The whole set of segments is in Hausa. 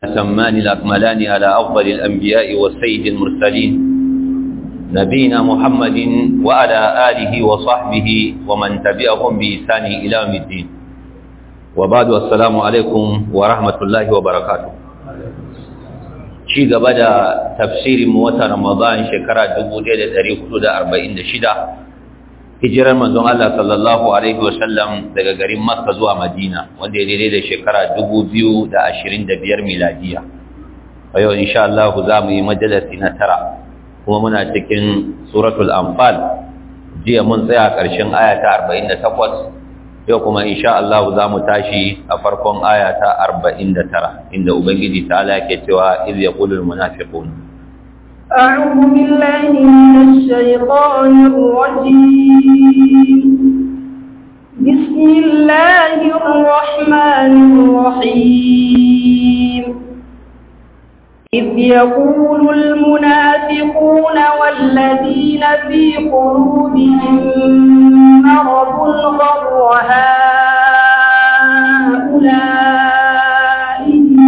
الأتمان الأكملان على أفضل الأنبياء والسيد المرسلين نبينا محمد وعلى آله وصحبه ومن تبعهم بإحسان إلى يوم الدين وبعد السلام عليكم ورحمة الله وبركاته ci gaba da tafsirin wata Ramadan shekara 1446 hijirar manzon Allah sallallahu alaihi wasallam daga garin Makka zuwa Madina wanda ya daidai da shekara 2025 miladiya a yau insha Allah za mu yi majalisi na tara kuma muna cikin suratul anfal jiya mun tsaya ƙarshen aya ta 48 yau kuma insha Allah za mu tashi a farkon aya ta 49 inda ubangiji ta ala ke cewa iz yaqulul munafiqun أعوذ بالله من الشيطان الرجيم بسم الله الرحمن الرحيم إذ يقول المنافقون والذين في قلوبهم مرض غر هؤلاء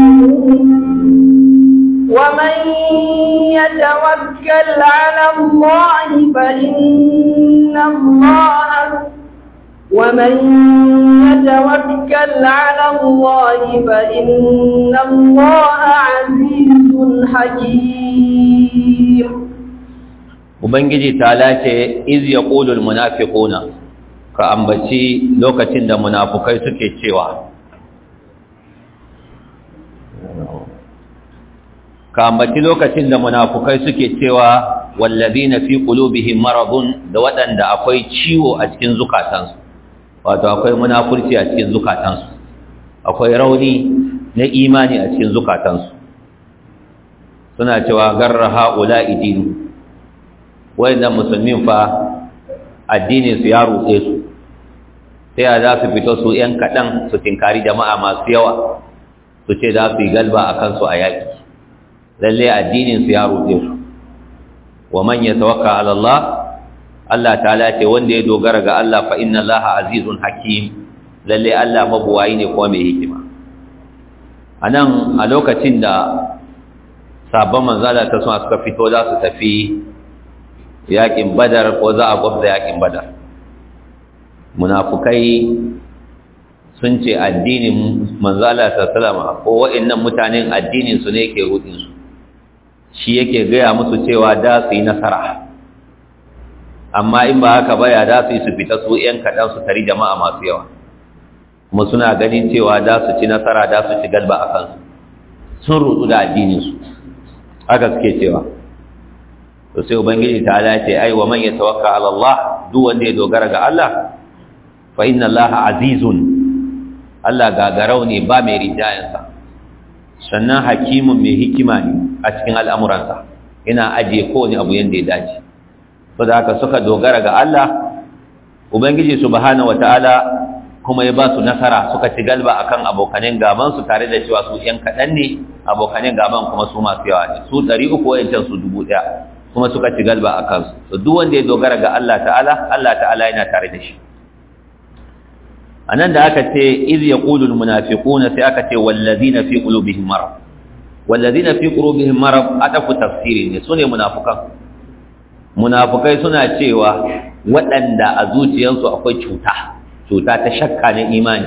ومن يتوكل على الله فإن الله ومن يتوكل على الله فإن الله عزيز حكيم ubangiji ta lace iz yaqulul munafiquna ka ambaci lokacin da munafukai suke cewa ka ambaci lokacin da munafukai suke cewa wallazina fi qulubihim maradun da waɗanda akwai ciwo a cikin zukatansu wato akwai munafurci a cikin zukatansu akwai rauni na imani a cikin zukatansu suna cewa garra haula idinu wayannan musulmin fa addinin su ya rutse su sai za su fito su yan kaɗan su tinkari jama'a masu yawa su ce za su yi galba a kansu a yaƙi lalle addinin su ya rutse su wa man yatawakka ala Allah Allah ta'ala ce wanda ya dogara ga Allah fa inna Allah azizun hakim lalle Allah mabuwayi ne kuma mai hikima anan a lokacin da sabon manzala ta suna suka fito za su tafi yakin badar ko za a gwabza yakin badar munafukai sun ce addinin manzala ta salama ko wa'annan mutanen addinin su ne ke rudinsu shi yake gaya musu cewa da su yi nasara amma in ba haka ba ya da su yi su fita su ‘yan kaɗan su tari jama'a masu yawa kuma suna ganin cewa da su ci nasara da su ci galba a kansu sun rutu da addininsu haka suke cewa to sai ubangiji ta ala ce ai wa man yatawakka ala Allah duk wanda ya dogara ga Allah fa inna Allah azizun Allah gagarau ne ba mai rijayansa sannan hakimun mai hikima ne a cikin al'amuransa yana ajiye kowane abu yadda ya dace so da haka suka dogara ga Allah ubangiji subhanahu wataala kuma ya ba su nasara suka ci galba akan abokanen gaban su tare da cewa su yan kaɗan ne abokanen gaban kuma su masu yawa ne su ɗari uku wayancan su dubu ɗaya kuma suka ci galba a kansu to duk wanda ya dogara ga Allah ta'ala Allah ta'ala yana tare da shi anan da aka ce iz yaqulu almunafiquna sai aka ce wallazina fi qulubihim marad wallazina fi qulubihim marad adafu tafsiri ne sune munafikan munafikai suna cewa waɗanda a zuciyarsu akwai cuta cuta ta shakka na imani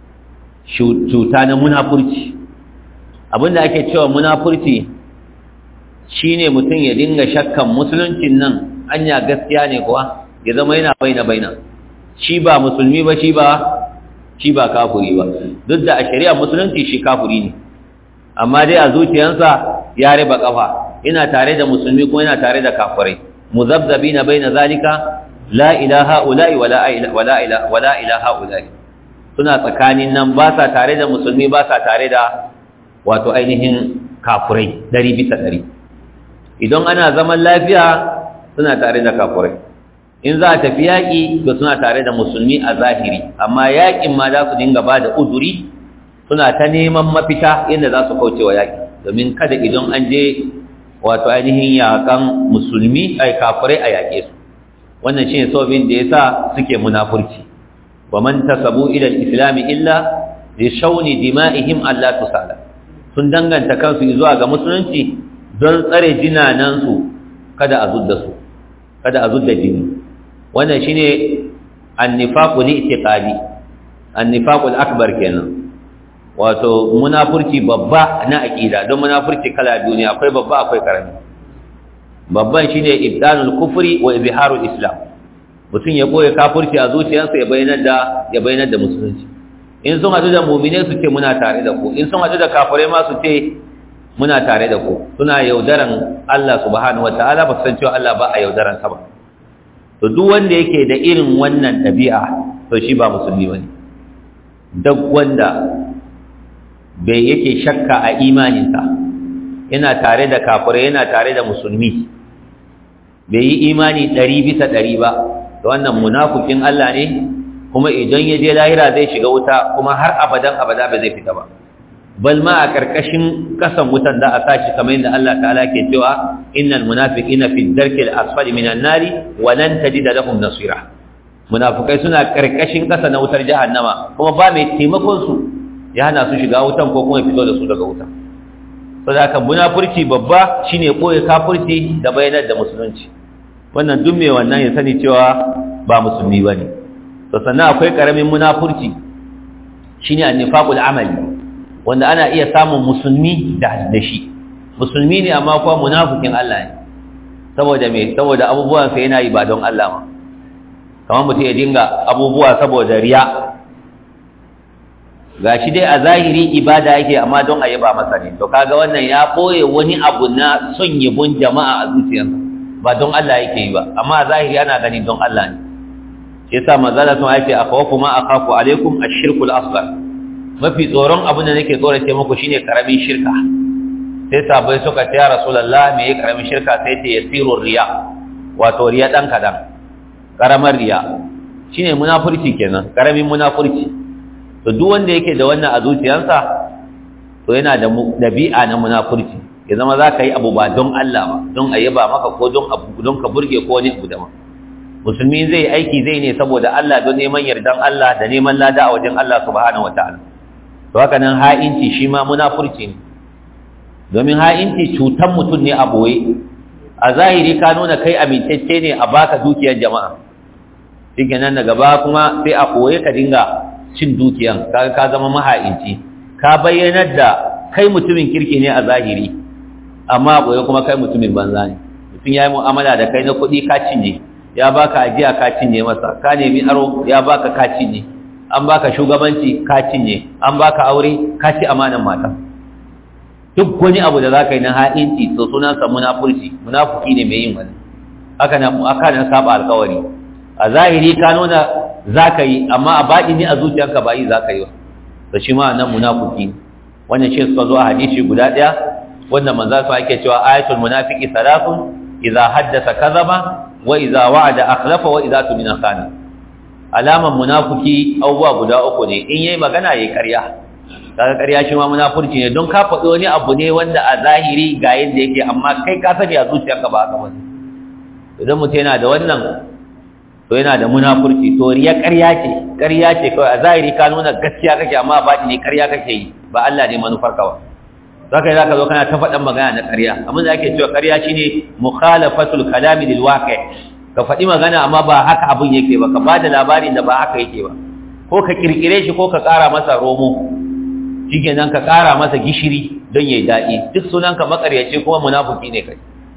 cuta na munafurci abinda ake cewa munafurci shine mutum ya dinga shakkan musuluncin nan anya gaskiya ne kuwa ya zama yana baina baina shi ba musulmi ba shi ba shi ba kafiri ba duk da a shari'a musulunci shi kafiri ne amma dai a zuciyarsa ya riba kafa ina tare da musulmi kuma yana tare da kafirai muzabzabina baina zalika la ilaha ula'i wala wala ilaha wala ilaha ula'i suna tsakanin nan ba sa tare da musulmi ba sa tare da wato ainihin kafirai dari bisa dari idan ana zaman lafiya suna tare da kafirai in za a tafi yaƙi to suna tare da musulmi a zahiri amma yaƙin ma za su dinga ba da uzuri suna ta neman mafita yadda za su kauce wa yaƙi domin kada idan an je wato ainihin yaƙan musulmi ai kafirai a yaƙe su wannan shine sababin da yasa suke munafurci wa man tasabu ila al-islam illa li shawni dima'ihim alla tusala sun danganta kansu zuwa ga musulunci don tsare jinanansu kada a zudda su kada a zudda jini wannan shine annifaqul i'tiqadi annifaqul akbar kenan wato munafurci babba na aqida don munafurci kala biyu ne akwai babba akwai karami babban shine ibdanul kufri wa izharul islam mutum ya koya kafirci a zuciyarsa ya bayyana da ya bayyana da musulunci in sun hadu da mu'mine su ce muna tare da ku in sun hadu da kafirai ma su ce muna tare da ku suna yaudaran Allah subhanahu wataala ba san cewa Allah ba a yaudaran sa ba to duk wanda yake da irin wannan dabi'a to shi ba musulmi bane duk wanda bai yake shakka a imaninsa yana tare da kafirai yana tare da musulmi bai yi imani ɗari bisa ɗari ba da wannan munafukin Allah ne kuma idan ya je lahira zai shiga wuta kuma har abadan abada ba zai fita ba bal ma a karkashin kasan wutan da a sashi kamar yadda Allah ta'ala ke cewa innal munafiqina fi darkil asfali minan nari wa lan tajida lahum nasira munafikai suna karkashin kasa na wutar jahannama kuma ba mai taimakon su ya hana su shiga wutan ko kuma fito da su daga wutan saboda haka munafurci babba shine koyi kafirci da bayanar da musulunci wannan duk mai wannan ya sani cewa ba musulmi bane to sannan akwai karamin munafurci shine annifaqul amali wanda ana iya samun musulmi da da shi musulmi ne amma kuma munafikin Allah ne saboda me saboda abubuwan sa yana yi ba don Allah ma kamar mutum ya dinga abubuwa saboda riya gashi dai a zahiri ibada yake amma don a yaba masa ne to kaga wannan ya boye wani abu na son yabon jama'a a zuciyarsa ba don Allah yake yi ba amma a zahiri ana gani don Allah ne shi yasa manzala sun aice akhawafu ma akhafu alaikum ash-shirku al-asghar mafi tsoron abin da nake tsorace muku shine karamin shirka sai sabai suka ce ya rasulullah me yake karamin shirka sai ce yasiru riya wato riya dan kadan karamar riya shine munafurci kenan karamin munafurci to duk wanda yake da wannan a zuciyarsa to yana da dabi'a na munafurci ya zama za ka yi abu ba don Allah ba don a yaba maka ko don abu don ka burge ko wani abu daban musulmi zai aiki zai ne saboda Allah don neman yardan Allah da neman lada a wajen Allah subhanahu wataala to haka nan ha'inci shi ma munafurci ne domin ha'inci cutan mutum ne a boye a zahiri ka nuna kai amintacce ne a baka dukiyar jama'a shikenan daga ba kuma sai a boye ka dinga cin dukiyan kaga ka zama maha'inci ka bayyanar da kai mutumin kirki ne a zahiri amma boye kuma kai mutumin banza ne mutum ya yi mu'amala da kai na kuɗi ka cinye ya baka ajiya ka cinye masa ka nemi aro ya baka ka cinye an baka shugabanci ka cinye an baka aure ka ci amanan mata duk wani abu da zaka yi na ha'inci to sunansa munafurci munafuki ne mai yin wani haka na aka nan saba alkawari a zahiri ka nuna zaka yi amma a baɗi ne a zuciyarka ba yi zaka yi ba to shi ma nan munafuki wannan shi suka zo a hadisi guda ɗaya wanda manzo sa ake cewa ayatul munafiqi salatun idza haddasa kadhaba wa idza wa'ada akhlafa wa idza tumina khana alaman munafiki abubuwa guda uku ne in yayi magana yayi ƙarya kaga ƙarya shi ma munafurci ne don ka faɗi wani abu ne wanda a zahiri ga yadda yake amma kai ka sani a zuciyarka ba haka bane idan mutum yana da wannan to yana da munafurci to riya ƙarya ce ƙarya ce kawai a zahiri ka nuna gaskiya kake amma ba ne ƙarya kake yi ba Allah ne manufar ka ba zaka yi zaka zo kana ta faɗan magana na ƙarya abin da ake cewa ƙarya shine mukhalafatul kalami lil waqi' ka faɗi magana amma ba haka abin yake ba ka bada labarin da ba haka yake ba ko ka kirkire shi ko ka ƙara masa romo shikenan ka ƙara masa gishiri don yayi daɗi duk sunan ka makaryaci kuma munafiki ne kai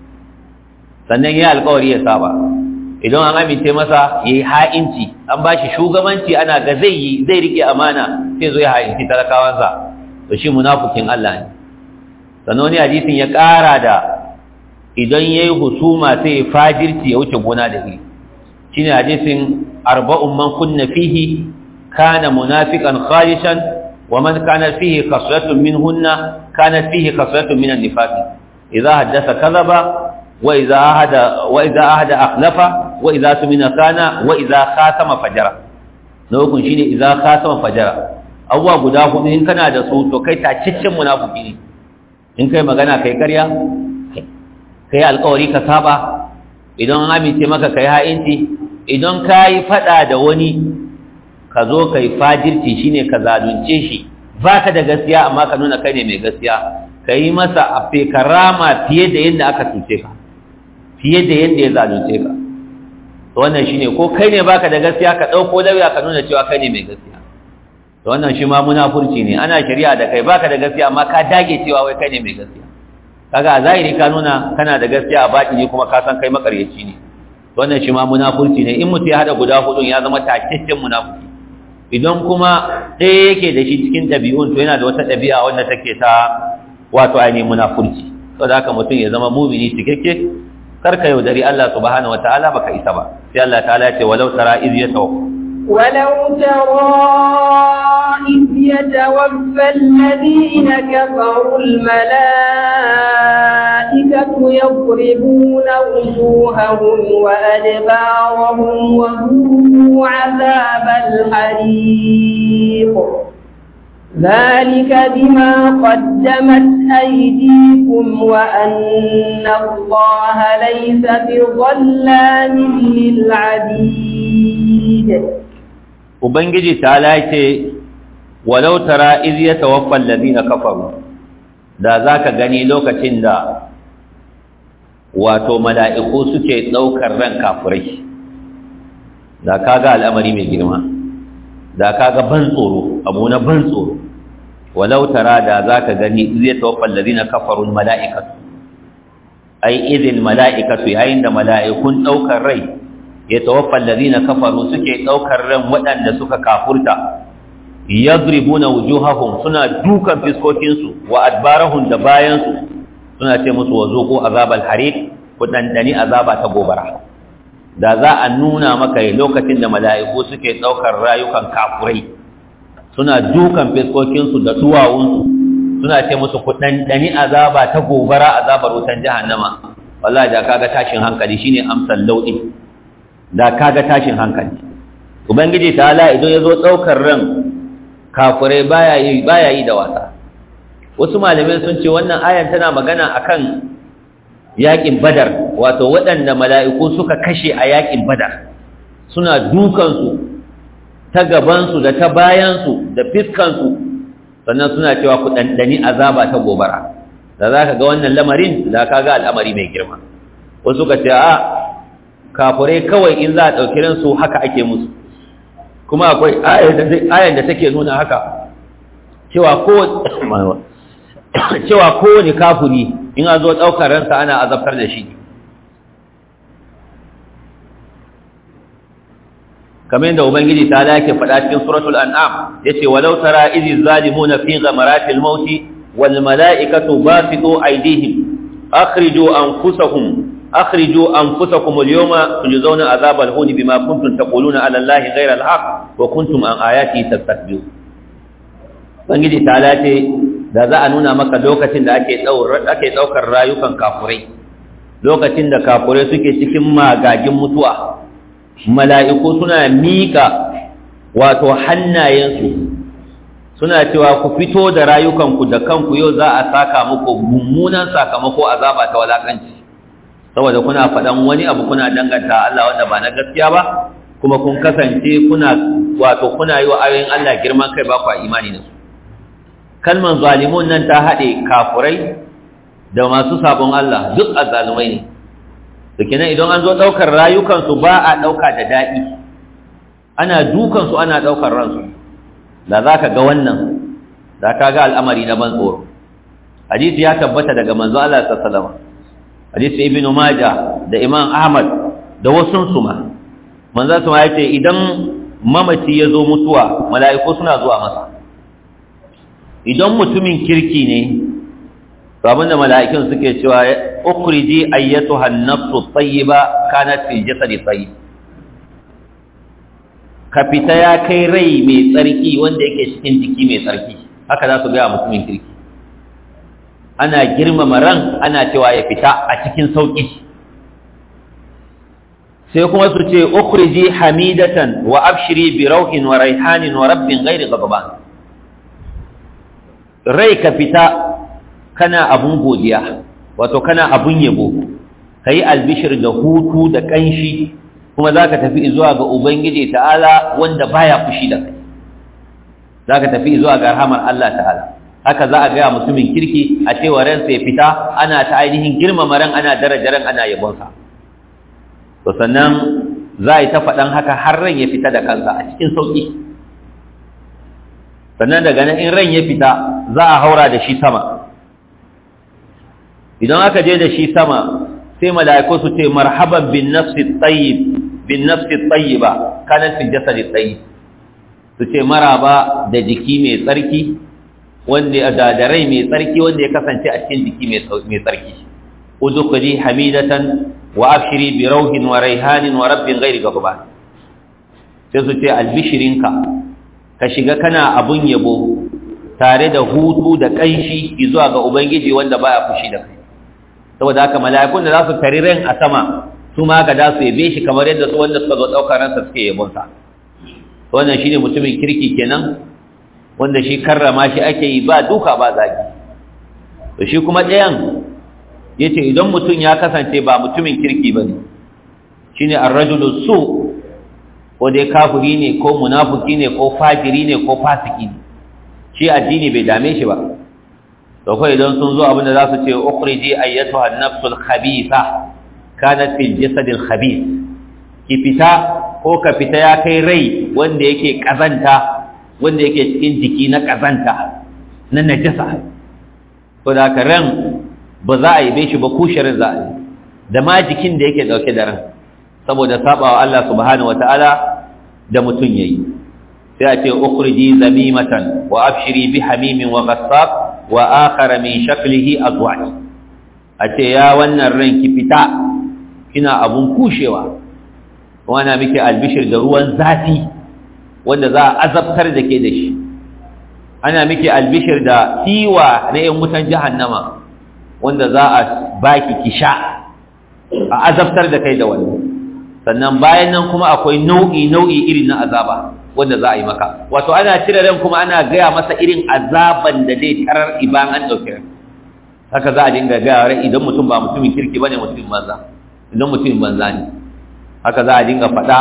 sannan yayi alƙawari ya saba idan an amince masa yayi ha'inci an bashi shugabanci ana ga zai yi zai rike amana sai zo ya ha'inci talakawansa to shi munafikin Allah ne sannan wani hadisin ya ƙara da idan ya yi husuma sai ya fajirci ya wuce gona da iri shi ne hadisin arba'un man kunna fihi kana munafiqan khalishan wa man kana fihi khaslatun minhunna kana fihi khaslatun min an-nifaq idza haddatha kadhaba wa idza ahada wa idza ahada akhlafa wa idza tumina kana wa idza khatama fajara na hukun shine idza khatama fajara abuwa guda hudu in kana da su to kai taciccin munafiki ne in kai magana kai ƙarya ka yi alkawari ka saba idan an amince maka ka yi ha'inci idan ka yi faɗa da wani ka zo ka yi fajirci shi ne ka zalunce shi baka da gaskiya amma ka nuna kai ne mai gaskiya ka yi masa a fekarama fiye da yadda aka cuce ka fiye da yadda ya zalunce ka to wannan shine ko kai ne baka da gaskiya ka dauko lauya ka nuna cewa kai ne mai gaskiya to wannan shi ma munafurci ne ana shari'a da kai baka da gaskiya amma ka dage cewa wai kai ne mai gaskiya kaga a zahiri ka nuna kana da gaskiya a baki ne kuma ka san kai makaryaci ne to wannan shi ma munafurci ne in mutum ya hada guda hudun ya zama tacaccen munafurci idan kuma ɗaya yake da shi cikin ɗabi'un to yana da wata ɗabi'a wanda take ta wato ainihin munafurci saboda haka mutum ya zama mumini cikakke karka yaudari Allah subhanahu wataala baka isa ba sai Allah ta'ala ya ce walau tara iz yatawaffa ولو ترى إذ يتوفى الذين كفروا الملائكة يضربون وجوههم وأدبارهم وذوقوا عذاب الحريق ذلك بما قدمت أيديكم وأن الله ليس بظلام للعبيد Ubangiji ta lace walau tara iz yatawaffa alladhina kafaru da zaka gani lokacin da wato mala'iku suke daukar ran kafirai da kaga al'amari mai girma da kaga ban tsoro abu na ban tsoro walau tara da zaka gani iz yatawaffa alladhina kafaru almala'ikatu ai idil mala'ikatu yayin da mala'ikun daukar rai ya tawaffa allazina kafaru suke daukar ran waɗanda suka kafurta yadribuna wujuhahum suna dukan fiskokin su wa adbarahum da bayan su suna ce musu wazuqu azabal hariq ku dandani azaba ta gobara da za a nuna maka lokacin da mala'iku suke daukar rayukan kafurai suna dukan fiskokin su da duwawun su suna ce musu ku dandani azaba ta gobara azabar wutan jahannama wallahi da kaga tashin hankali shine amsal laudi da kaga tashin hankali ubangiji ta'ala idan yazo daukar ran kafirai baya yi baya yi da wasa wasu malamai sun ce wannan ayan tana magana akan yakin badar wato waɗanda mala'iku suka kashe a yakin badar suna dukan su ta gaban su da ta bayan su da fiskan su sannan suna cewa ku dandani azaba ta gobara da zaka ga wannan lamarin da kaga al'amari mai girma wasu ka ce a kafurai kawai in za a ɗauki ransu haka ake musu kuma akwai ayar da take nuna haka cewa kowane kafuri in a zo ɗaukar ransa ana azabtar da shi kamar yadda ubangiji ta lake faɗa cikin suratul an'am yace walau tara izi zalimuna fi ghamaratil mauti wal mala'ikatu basitu aydihim akhriju anfusahum أخرجوا أنفسكم اليوم تجزون عذاب الهون بما كنتم تقولون على الله غير الحق وكنتم عن آياته تستكبرون Ubangiji ta lace da za a nuna maka lokacin da ake ɗaukar rayukan kafurai lokacin da kafurai suke cikin magagin mutuwa mala'iku suna miƙa wato hannayensu suna cewa ku fito da rayukanku da kanku yau za a saka muku mummunan sakamako azaba ta walakanci saboda kuna faɗan wani abu kuna danganta Allah wanda ba na gaskiya ba kuma kun kasance kuna wato kuna yi wa ayoyin Allah girman kai ba kwa imani da su kalman zalimun nan ta haɗe kafurai da masu sabon Allah duk azzalumai ne da kenan idan an zo ɗaukar rayukansu ba a ɗauka da daɗi ana dukansu ana ɗaukar ransu da za ka ga wannan da ka ga al'amari na ban tsoro hadisi ya tabbata daga manzo Allah sallallahu alaihi wasallam hadisi ibn maja da imam ahmad da wasun suma manzo su ya ce idan mamaci ya zo mutuwa mala'iku suna zuwa masa idan mutumin kirki ne to abinda mala'ikun suke cewa ukhriji ayyatuha an-nafsu tayyiba kanat fi jasadi tayyib ka fita ya kai rai mai tsarki wanda yake cikin jiki mai tsarki haka za su ga mutumin kirki ana girmama ran ana cewa ya fita a cikin sauƙi sai kuma su ce ukhriji hamidatan wa abshiri bi rauhin wa raihanin wa rabbin ghairi ghadban rai ka fita kana abun godiya wato kana abun yabo kai albishir da hutu da kanshi kuma zaka tafi zuwa ga ubangiji ta'ala wanda baya fushi da kai zaka tafi zuwa ga rahamar Allah ta'ala haka za a ga mutumin kirki a cewa ransa ya fita ana ta ainihin girmama ran ana daraja ran ana yabonsa to sannan za a yi ta faɗan haka har ran ya fita da kansa a cikin sauƙi sannan daga nan in ran ya fita za a haura da shi sama idan aka je da shi sama sai mala'iku su ce marhaban bin nafsi tayyib bin nafsi tayyiba kana fil jasadi tayyib su ce maraba da jiki mai tsarki wanda da da rai mai tsarki wanda ya kasance a cikin jiki mai tsarki udkhuli hamidatan wa abshiri bi rauhin wa raihanin wa rabbin ghairi ghadban sai su ce albishirinka ka shiga kana abun yabo tare da hutu da kanshi zuwa ga ubangiji wanda baya fushi da kai saboda haka mala'ikun da za su tari ran a sama su ma ga da su yabe shi kamar yadda su wanda suka zo daukar ransa suke yabon sa wannan shine mutumin kirki kenan wanda shi karrama shi ake yi ba duka ba zagi to shi kuma ɗayan yace idan mutum ya kasance ba mutumin kirki bane shine ar-rajulu su ko dai kafiri ne ko munafiki ne ko fajiri ne ko fasiki ne shi addini bai dame shi ba to kai idan sun zo abinda za su ce ukhriji ayyatuha an-nafsul khabitha kanat fil jasadil khabith ki fita ko ka fita ya kai rai wanda yake kazanta wanda yake cikin jiki na kazanta na najasa to da ka ran ba za a yi be shi ba kushirin za a yi da ma jikin da yake dauke da ran saboda sabawa Allah subhanahu wataala da mutun yayi sai a ce ukhriji zamimatan wa abshiri bi hamimin wa ghassaq wa akhara min shaklihi azwaj a ce ya wannan ran ki fita kina abun kushewa wana miki albishir da ruwan zafi wanda za a azabtar da ke da shi ana miki albishir da tiwa na yan wutan jahannama wanda za a baki kisha a azabtar da kai da wani sannan bayan nan kuma akwai nau'i nau'i irin na azaba wanda za a yi maka wato ana cire ran kuma ana gaya masa irin azaban da zai tarar iban an ɗauki ran haka za a dinga gaya ran idan mutum ba mutumin kirki bane mutumin banza idan mutumin banza ne haka za a dinga faɗa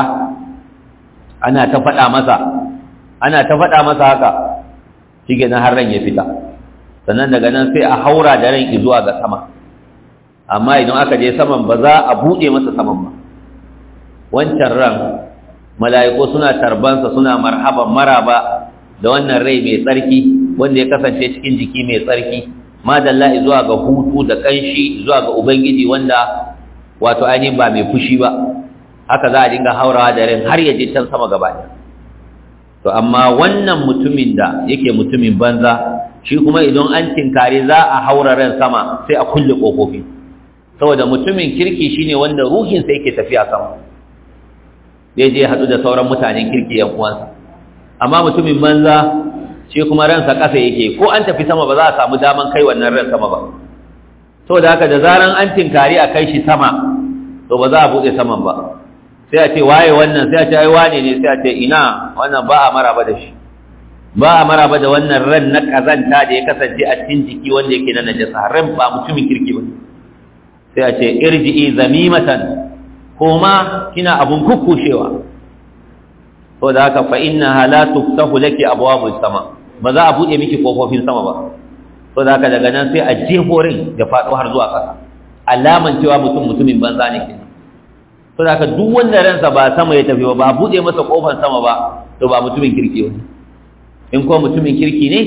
ana ta faɗa masa ana ta faɗa masa haka shi na har ran ya fita sannan daga nan sai a haura da ran zuwa ga sama amma idan aka je saman ba za a buɗe masa saman ba wancan ran mala'iku suna tarbansa suna marhaban maraba da wannan rai mai tsarki wanda ya kasance cikin jiki mai tsarki madalla zuwa ga hutu da kanshi zuwa ga ubangiji wanda wato ainihin ba mai fushi ba haka za a dinga haurawa da ran har ya je can sama gaba ɗaya to amma wannan mutumin da yake mutumin banza shi kuma idan an tinkare za a haura ran sama sai a kulle kofofi saboda mutumin kirki shine wanda ruhinsa yake tafiya sama zai je haɗu da sauran mutanen kirki yan uwansa amma mutumin banza shi kuma ransa ƙasa yake ko an tafi sama ba za a samu daman kai wannan ran sama ba saboda haka da zaran an tinkari a kai shi sama to ba za a buɗe saman ba sai a ce waye wannan sai a ce ai wane ne sai a ce ina wannan ba a maraba da shi ba a maraba da wannan ran na kazanta da ya kasance a cikin jiki wanda yake na najasa ran ba mutumin kirki ba sai a ce irji'i zamimatan koma kina abun kukkushewa to da haka fa innaha la tuftahu laki abwabus sama ba za a bude miki kofofin sama ba to da haka daga nan sai a jehorin da fado har zuwa ƙasa alaman cewa mutum mutumin banza ne kenan to da haka duk wanda ransa ba sama ya tafi ba ba bude masa kofar sama ba to ba mutumin kirki ba in ko mutumin kirki ne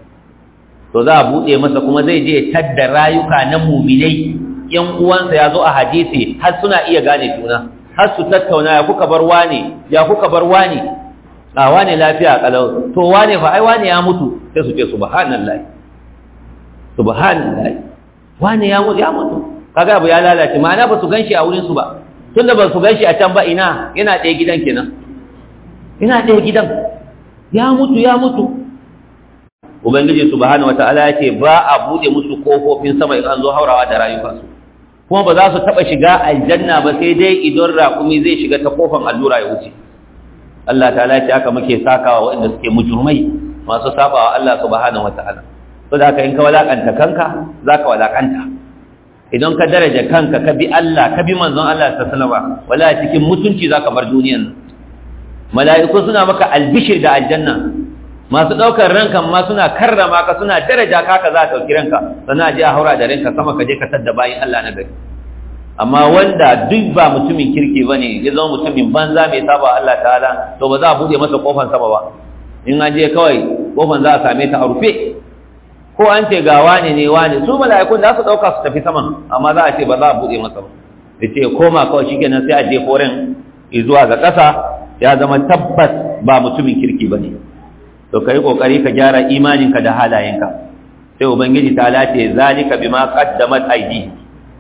to za a bude masa kuma zai je tadda rayuka na muminai yan uwansa ya zo a hadisi har suna iya gane juna har su tattauna ya kuka bar wane ya kuka bar wane a wane lafiya kalau to wane fa ai wane ya mutu sai su ce subhanallahi subhanallahi wane ya mutu ya mutu kaga abu ya lalace ma'ana ba su ganshi a wurin su ba tunda ba su ganshi a can ba ina yana ɗaya gidan kenan ina ɗaya gidan ya mutu ya mutu ubangiji subhanahu wataala ya ce ba a bude musu kofofin sama in an zo haurawa da rayukansu kuma ba za su taba shiga aljanna ba sai dai idan raƙumi zai shiga ta kofan allura ya wuce Allah ta'ala ya ce haka muke sakawa waɗanda suke mujurmai masu sabawa Allah subhanahu wataala to da haka in ka walakanta kanka zaka walakanta idan ka daraja kanka ka bi Allah ka bi manzon Allah sallallahu alaihi wasallam wala cikin mutunci zaka bar duniyan mala'iku suna maka albishir da aljanna masu ɗaukar ranka ma suna karrama ka suna daraja ka ka za a ɗauki ranka sannan a je a haura da ranka sama ka je ka tadda bayan Allah na gari amma wanda duk ba mutumin kirki ba ne ya zama mutumin banza mai saba Allah ta'ala to ba za a buɗe masa kofan sama ba in an je kawai kofan za a same ta a rufe ko an ce ga wane ne wane su mala'ikun za su ɗauka su tafi saman amma za a ce ba za a buɗe masa ba da ce koma kawai shi kenan sai a je foren zuwa ga ƙasa ya zama tabbas ba mutumin kirki ba ne to ka yi ƙoƙari ka gyara imaninka da halayenka sai ubangiji ta lace zalika bima qaddamat aidi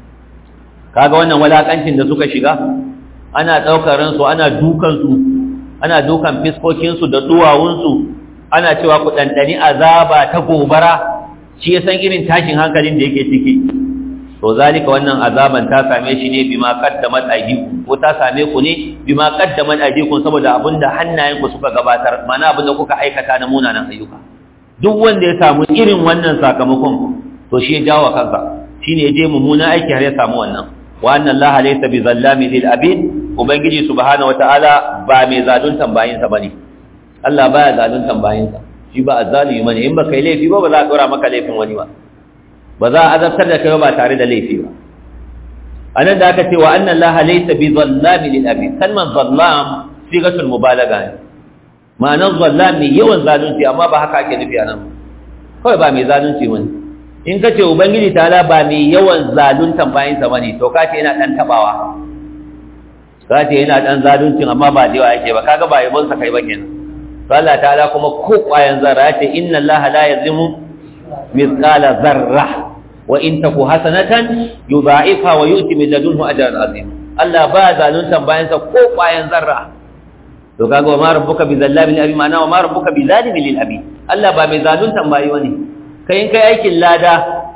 kaga wannan walakancin da suka shiga ana ɗaukar ransu ana dukan su ana dukan fiskokin su da duwawun su ana cewa ku dandani azaba ta gobara shi ya san irin tashin hankalin da yake ciki to zalika wannan azaban ta same shi ne bima qaddamat aydikum ko ta same ku ne bima qaddamat aydikum saboda abinda hannayenku suka gabatar mana abinda kuka aikata na munanan ayyuka duk wanda ya samu irin wannan sakamakon to shi ya jawo kansa shine ya je mummuna aiki har ya samu wannan wa anna Allah laysa bi zallami lil abid ubangiji subhanahu wataala ba mai zaluntan bayinsa bane Allah baya zaluntan bayinsa shi ba azzalimi bane in baka yi laifi ba ba za a dora maka laifin wani ba ba za a azabtar da kai ba tare da laifi ba anan da aka ce wa anna allaha laysa bi zallami lil abid kalman zallam sigatul mubalaga ne ma'anar zallam ne yawan zalunci amma ba haka ake nufi anan kawai ba mai zalunci wani in ka ce ubangiji ta'ala ba mai yawan zaluntan bayan sa bane to ka ce yana dan tabawa ka ce yana dan zaluncin amma ba da yawa yake ba kaga ba yabon sa kai ba kenan to Allah ta'ala kuma ko kwayan zarra ya ce inna allaha la yazimu mithqala zarra wa in taku hasanatan yudha'ifha wa yu'ti min ladunhu ajran azim Allah ba zaluntan bayan sa ko kwayan zarra to kaga wa ma rabbuka bi zallamin lil abi ma'ana wa ma rabbuka bi zalimin lil abi Allah ba mai zaluntan bayi wani kai in kai aikin lada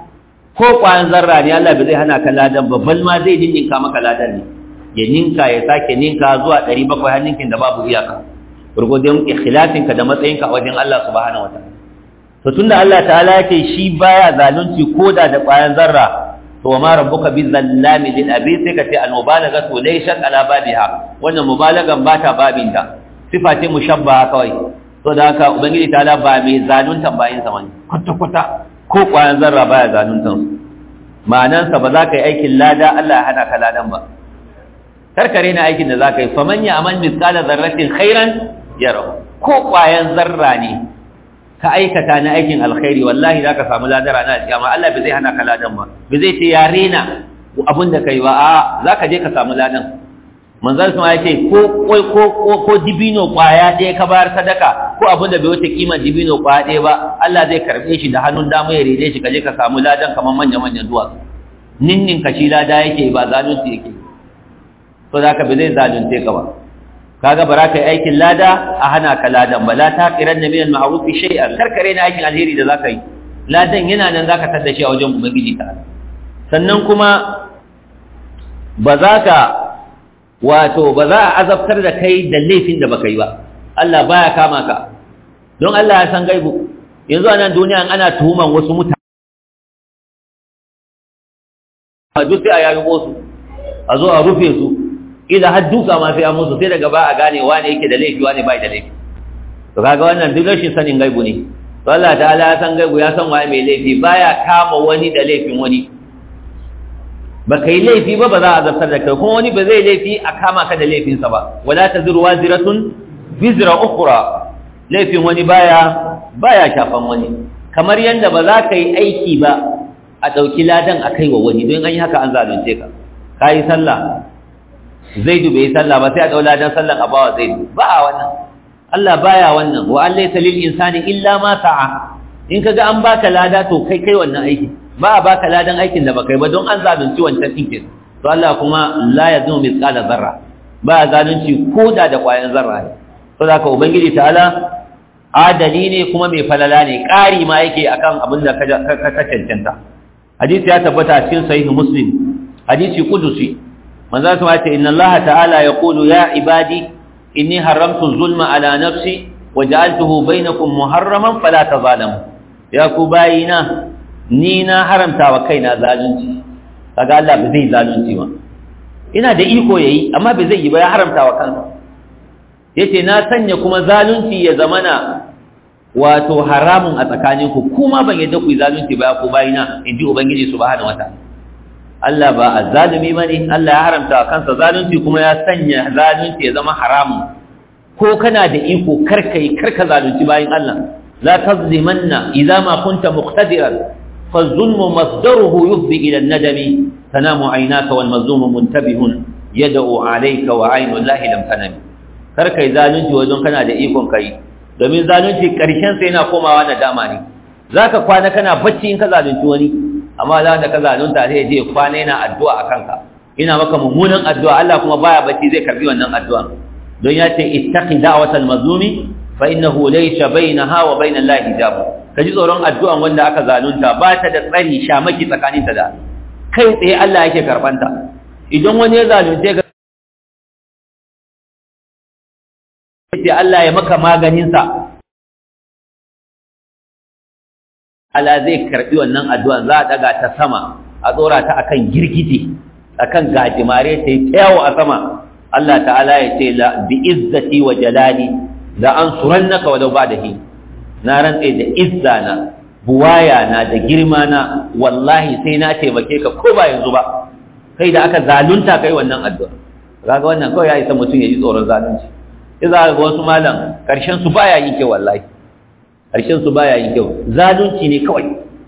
ko kwayan zarra ne Allah bai zai hana ka ladan ba bal ma zai ninka maka ladan ne ya ninka ya sake ninka zuwa 700 har ninkin da babu iyaka gurgudun ikhlasinka da matsayinka a wajen Allah subhanahu wataala to tunda Allah ta'ala yake shi baya zalunci koda da ƙwayan zarra to ma rabbuka bi zallami lil abi sai ka ce al mubalaghatu laysat ala babiha wannan mubalagan ba ta babinta sifa ce mushabbaha kawai to da haka ubangiji ta'ala ba mai zaluntan bayin sa wani kwata kwata ko ƙwayan zarra baya zaluntan su ma'anansa ba za ka yi aikin lada Allah ya hana ka ladan ba karkare na aikin da za ka yi faman ya amal mithqala zarratin khairan yara ko ƙwayan zarra ne ka aikata na aikin alkhairi wallahi za ka samu ladara na alƙiyama Allah bai zai hana ka ladan ba bai zai ce ya rena abin da kai ba a za ka je ka samu ladan manzon sun ya ce ko ko ko ko dibino kwaya ɗaya ka bayar sadaka ko abin da bai wuce kimar dibino kwaya ɗaya ba Allah zai karɓe shi da hannun dama ya rede shi ka je ka samu ladan kamar manya manyan duwatsu ninnin ka shi lada yake ba zalunci yake to za ka bai zai zalunce ka ba kaga bara kai aikin lada a hana ka ladan ba la taqiran min al-ma'ruf shay'an karkare na aikin alheri da zaka yi ladan yana nan zaka tada shi a wajen ubangiji ta sannan kuma ba za ka wato ba za a azabtar da kai da laifin da baka yi ba Allah baya kama ka don Allah ya san gaibu yanzu a nan duniya ana tuhuman wasu mutane a duk sai a yayi su a zo a rufe su idan har duka ma sai an musu sai daga ba a gane wane yake da laifi wane bai da laifi to kaga wannan duk rashin sanin gaibu ne to Allah ta'ala ya san gaibu ya san waye mai laifi baya kama wani da laifin wani ba kai laifi ba ba za a zartar da kai kuma wani ba zai laifi a kama ka da laifinsa ba wala taziru waziratun bizra ukhra laifin wani baya baya shafan wani kamar yanda ba za ka yi aiki ba a ɗauki ladan a kai wa wani don an yi haka an zalunce ka ka yi sallah zaidu bai yi sallah ba sai a ɗau ladan sallan a bawa zaidu ba a wannan Allah baya wannan wa an laysa lil insani illa ma sa'a in kaga an baka lada to kai kai wannan aiki ba a baka ladan aikin da baka yi ba don an zalunci wancan ɗinkin to Allah kuma la yazmu mithqala zarra ba zalunci ko da da ƙwayan zarra ne to da ka ubangiji ta'ala adali ne kuma mai falala ne ƙari ma yake akan abin da ka cancanta hadisi ya tabbata cikin sahih muslim hadisi qudusi manzo sama ce inna allaha ta'ala yaqulu ya ibadi inni haramtu zulma ala nafsi wa ja'altuhu bainakum muharraman fala tazalamu ya ku bayina ni na haramta wa kaina zalunci kaga Allah ba zai zalunci ba ina da iko yayi amma ba zai yi ba ya haramta wa kansa yace na sanya kuma zalunci ya zamana wato haramun a tsakaninku kuma ban yadda ku yi zalunci ba ku bayina in ji ubangiji subhanahu wataala Allah ba azzalumi bane Allah ya haramta wa kansa zalunci kuma ya sanya zalunci ya zama haramun ko kana da iko karkai karka zalunci bayin Allah la tazlimanna idza ma kunta muqtadiran فالظلم مصدره يفضي إلى الندم تنام عيناك والمظلوم منتبه يدعو عليك وعين الله لم تنم karkai zalunci wajen kana da ikon kai domin zalunci karshen sai yana komawa na dama ne zaka kwana kana bacci in ka zalunci wani amma za ka zalunta sai je kwana yana addu'a akan ka ina maka mummunan addu'a Allah kuma baya bacci zai karbi wannan addu'a don ya ce ittaqi da'watal mazlumi fa innahu laysa bainaha wa bainal lahi hijab kaji tsoron addu'an wanda aka zalunta ba ta da tsari shamaki tsakaninta da kai tsaye Allah yake karbanta idan wani ya zalunce ka sai Allah ya maka maganinsa Allah zai karbi wannan addu'an za a daga ta sama a tsora ta akan girgije akan gajimare ta yi ta yawo a sama Allah ta'ala ya ce la bi izzati wa jalali la ansurannaka wa law ba'dahi na rantse da izza na buwaya na da girma na wallahi sai na taimake ka ko ba yanzu ba kai da aka zalunta kai wannan addu'a kaga wannan kawai ya isa mutum ya ji tsoron zalunci sai za ga wasu malam karshen su baya yin kyau wallahi karshen su baya yin kyau zalunci ne kawai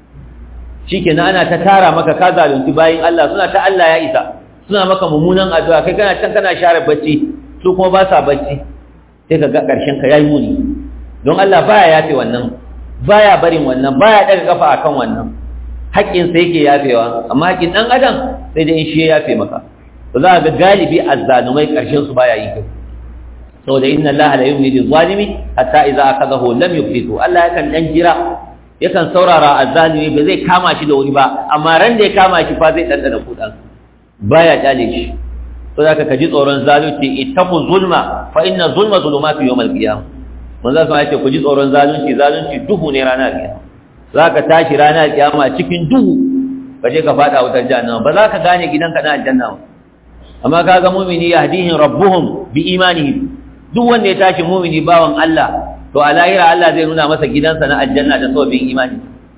shikenan ana ta tara maka ka zalunci bayin Allah suna ta Allah ya isa suna maka mummunan addu'a kai kana can kana share bacci su kuma ba sa bacci sai ka ga karshen ka yayi muni don Allah baya yafe wannan baya barin wannan baya daga kafa akan wannan haƙƙin sa yake yafewa amma haƙƙin dan adam sai dai in shi ya yafe maka to za ga galibi azzalumai karshen su baya yi kyau saboda inna Allah la yumli lil zalimi hatta idza akadahu lam yuflitu Allah yakan dan jira yakan saurara azzalimi ba zai kama shi da wuri ba amma ran da ya kama shi fa zai dandana kudan baya kyale shi to zaka kaji tsoron zalunci ittaqu zulma fa inna zulma zulumatu yawm al-qiyamah manzo sun ce ku ji tsoron zalunci zalunci duhu ne ranar kiyama zaka tashi ranar kiyama cikin duhu ka je ka fada wutar jahannama ba za ka gane gidanka na aljanna ba amma kaga mu'mini yahdihim rabbuhum bi imanihim duk wanda ya tashi mu'mini bawan Allah to a lahira Allah zai nuna masa gidansa na aljanna da sababin imani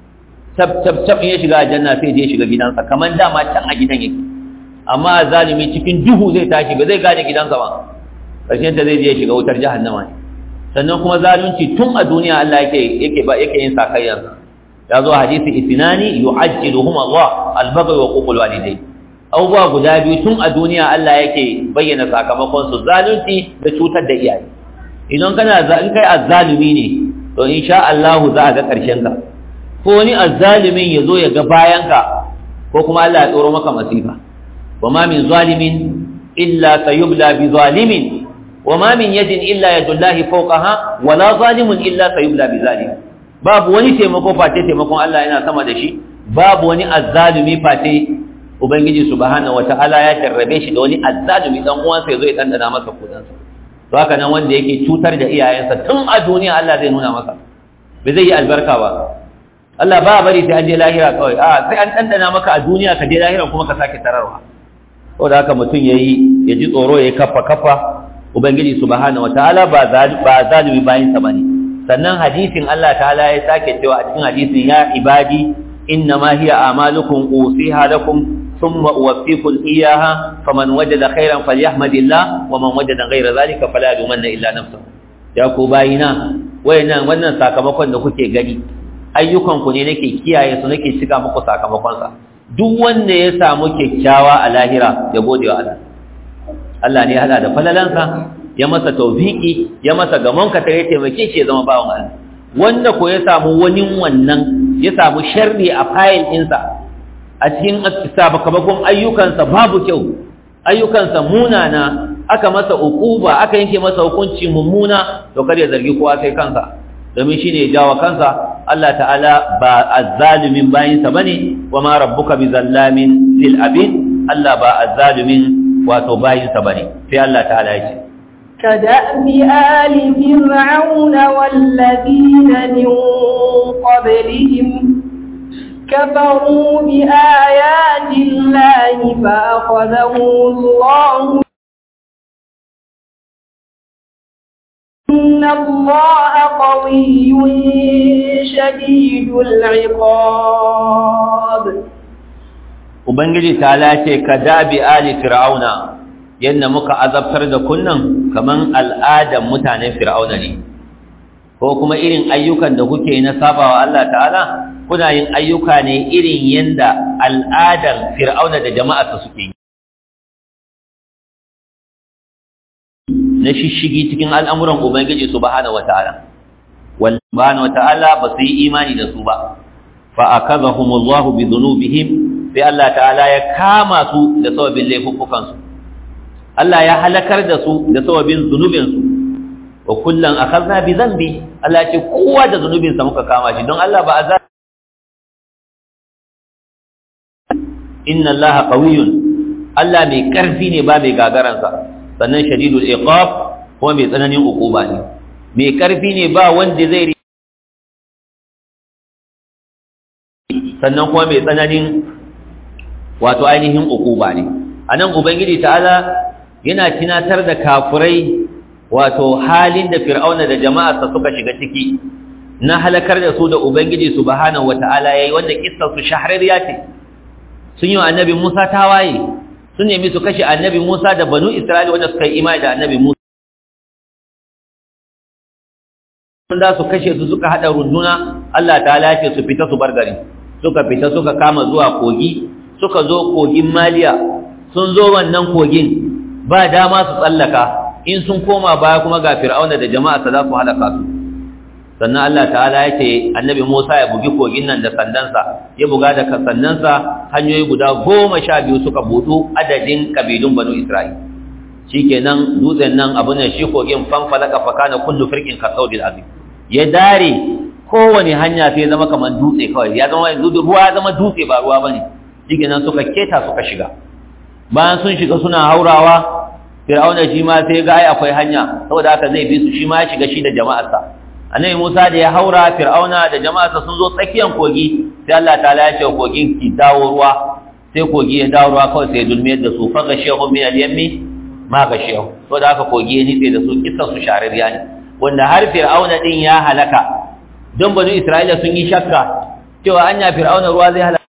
tab tab tab ya shiga aljanna sai je shiga gidansa kaman dama can a gidan yake amma zalimi cikin duhu zai tashi ba zai gane gidansa ba ƙarshen ta zai je shiga wutar jahannama ne sannan kuma zalunci tun a duniya Allah yake yake ba yake yin sakayyar ya zo hadisi isnani yu'ajjiluhum Allah al-baghy wa uqul walidayn abubuwa guda biyu tun a duniya Allah yake bayyana sakamakon su zalunci da cutar da iyaye idan kana in kai azzalumi ne to insha Allah za a ga karshen ka ko wani azzalimin ya zo ya ga bayan ka ko kuma Allah ya tsoro maka masifa wa ma min zalimin illa sayubla bi zalimin وما من يد إلا يد الله فوقها ولا ظالم إلا سيبلى بظالم babu wani taimako face taimakon Allah yana sama da shi babu wani azzalumi face ubangiji subhanahu wataala ya jarrabe shi da wani azzalumi dan uwansa yazo ya dandana masa kudansa to haka nan wanda yake cutar da iyayensa tun a duniya Allah zai nuna masa bai zai yi albarka ba Allah ba bari sai an je lahira kawai a sai an dandana maka a duniya ka je lahira kuma ka sake tararwa saboda haka mutum yayi ya ji tsoro yayi kaffa kaffa ubangiji subhanahu wataala ba ba zalimi bayin sa bane sannan hadisin Allah ta'ala ya sake cewa a cikin hadisin ya ibadi innama hiya a'malukum usiha lakum thumma uwaffikum iyyaha faman wajada khairan falyahmadillah wa man wajada ghayra dhalika fala yumanna illa nafsuhu ya ku bayina wayannan wannan sakamakon da kuke gani ayyukan ku ne nake kiyaye su nake cika muku sakamakon sa duk wanda ya samu kyakkyawa a lahira ya gode wa Allah Allah ne ya hada da falalansa ya masa tawfiki ya masa gamon ka tare taimake shi ya zama bawan Allah wanda ko ya samu wani wannan ya samu sharri a fayil ɗinsa a cikin sakamakon ayyukansa babu kyau ayyukansa munana aka masa ukuba aka yanke masa hukunci mummuna to kar ya zargi kowa sai kansa domin shine ya jawo kansa Allah ta'ala ba azzalimin bayinsa bane wa ma rabbuka bizallamin lil abid Allah ba azzalimin wato bayinsa bane sai Allah ta'ala ya ce كدأب آل فرعون والذين من قبلهم كفروا بآيات الله فأخذهم الله إن الله قوي قوي شديد العقاب ubangiji ta lace ka dabi ali fir'auna yadda muka azabtar da kunnan kaman al'adan mutanen fir'auna ne ko kuma irin ayyukan da kuke na sabawa Allah ta'ala kuna yin ayyuka ne irin yanda al'adan fir'auna da jama'arsa suke yi na shishigi cikin al'amuran ubangiji subhanahu wata'ala wal subhanahu wata'ala ba su yi imani da su ba fa akazahumullahu bi dhunubihim sai Allah ta'ala ya kama su da sababin laifukan su Allah ya halakar da su da sababin zunubin su wa kullan akhadna bi dhanbi Allah ya ce kowa da zunubin sa muka kama shi don Allah ba azab inna Allah qawiyyun Allah mai karfi ne ba mai gagaransa sannan shadidul iqab ko mai tsananin ukuba ne mai karfi ne ba wanda zai sannan kuma mai tsananin wato ainihin ukuba ne anan ubangiji ta'ala yana tunatar da kafurai wato halin da fir'auna da jama'arsa suka shiga ciki na halakar da su da ubangiji subhanahu wata'ala yayi wanda kissar su shahararriya ce sun yi wa annabi Musa tawaye sun nemi su kashe annabi Musa da banu Isra'ila wanda suka yi imani da annabi Musa sun da su kashe su suka hada runduna Allah ta'ala ce su fita su bar gari suka fita suka kama zuwa kogi suka zo kogin Maliya sun zo wannan kogin ba dama su tsallaka in sun koma baya kuma ga Fir'auna da jama'arsa za su halaka su sannan Allah ta'ala ya ce annabi Musa ya bugi kogin nan da sandansa ya buga da sandansa hanyoyi guda goma sha biyu suka budu adadin kabilun banu Isra'il shikenan dutsen nan abu ne shi kogin fanfalaka fakana kullu firqin kasawdil azim ya dare kowane hanya sai ya zama kamar dutse kawai ya zama yanzu ruwa ya zama dutse ba ruwa bane shikenan suka keta suka shiga bayan sun shiga suna haurawa Fir'auna shi ma sai ga ai akwai hanya saboda haka zai bi su shi ma ya shiga shi da jama'arsa annabi Musa da ya haura Fir'auna da jama'arsa sun zo tsakiyar kogi sai Allah ta'ala ya ce kogin ki dawo ruwa sai kogi ya dawo ruwa kawai sai dulmiyar da su fa gashehu min al-yammi ma gashehu to da haka kogi ya nitse da su kissan su shaririya ne wanda har Fir'auna din ya halaka don banu Isra'ila sun yi shakka cewa anya Fir'auna ruwa zai halaka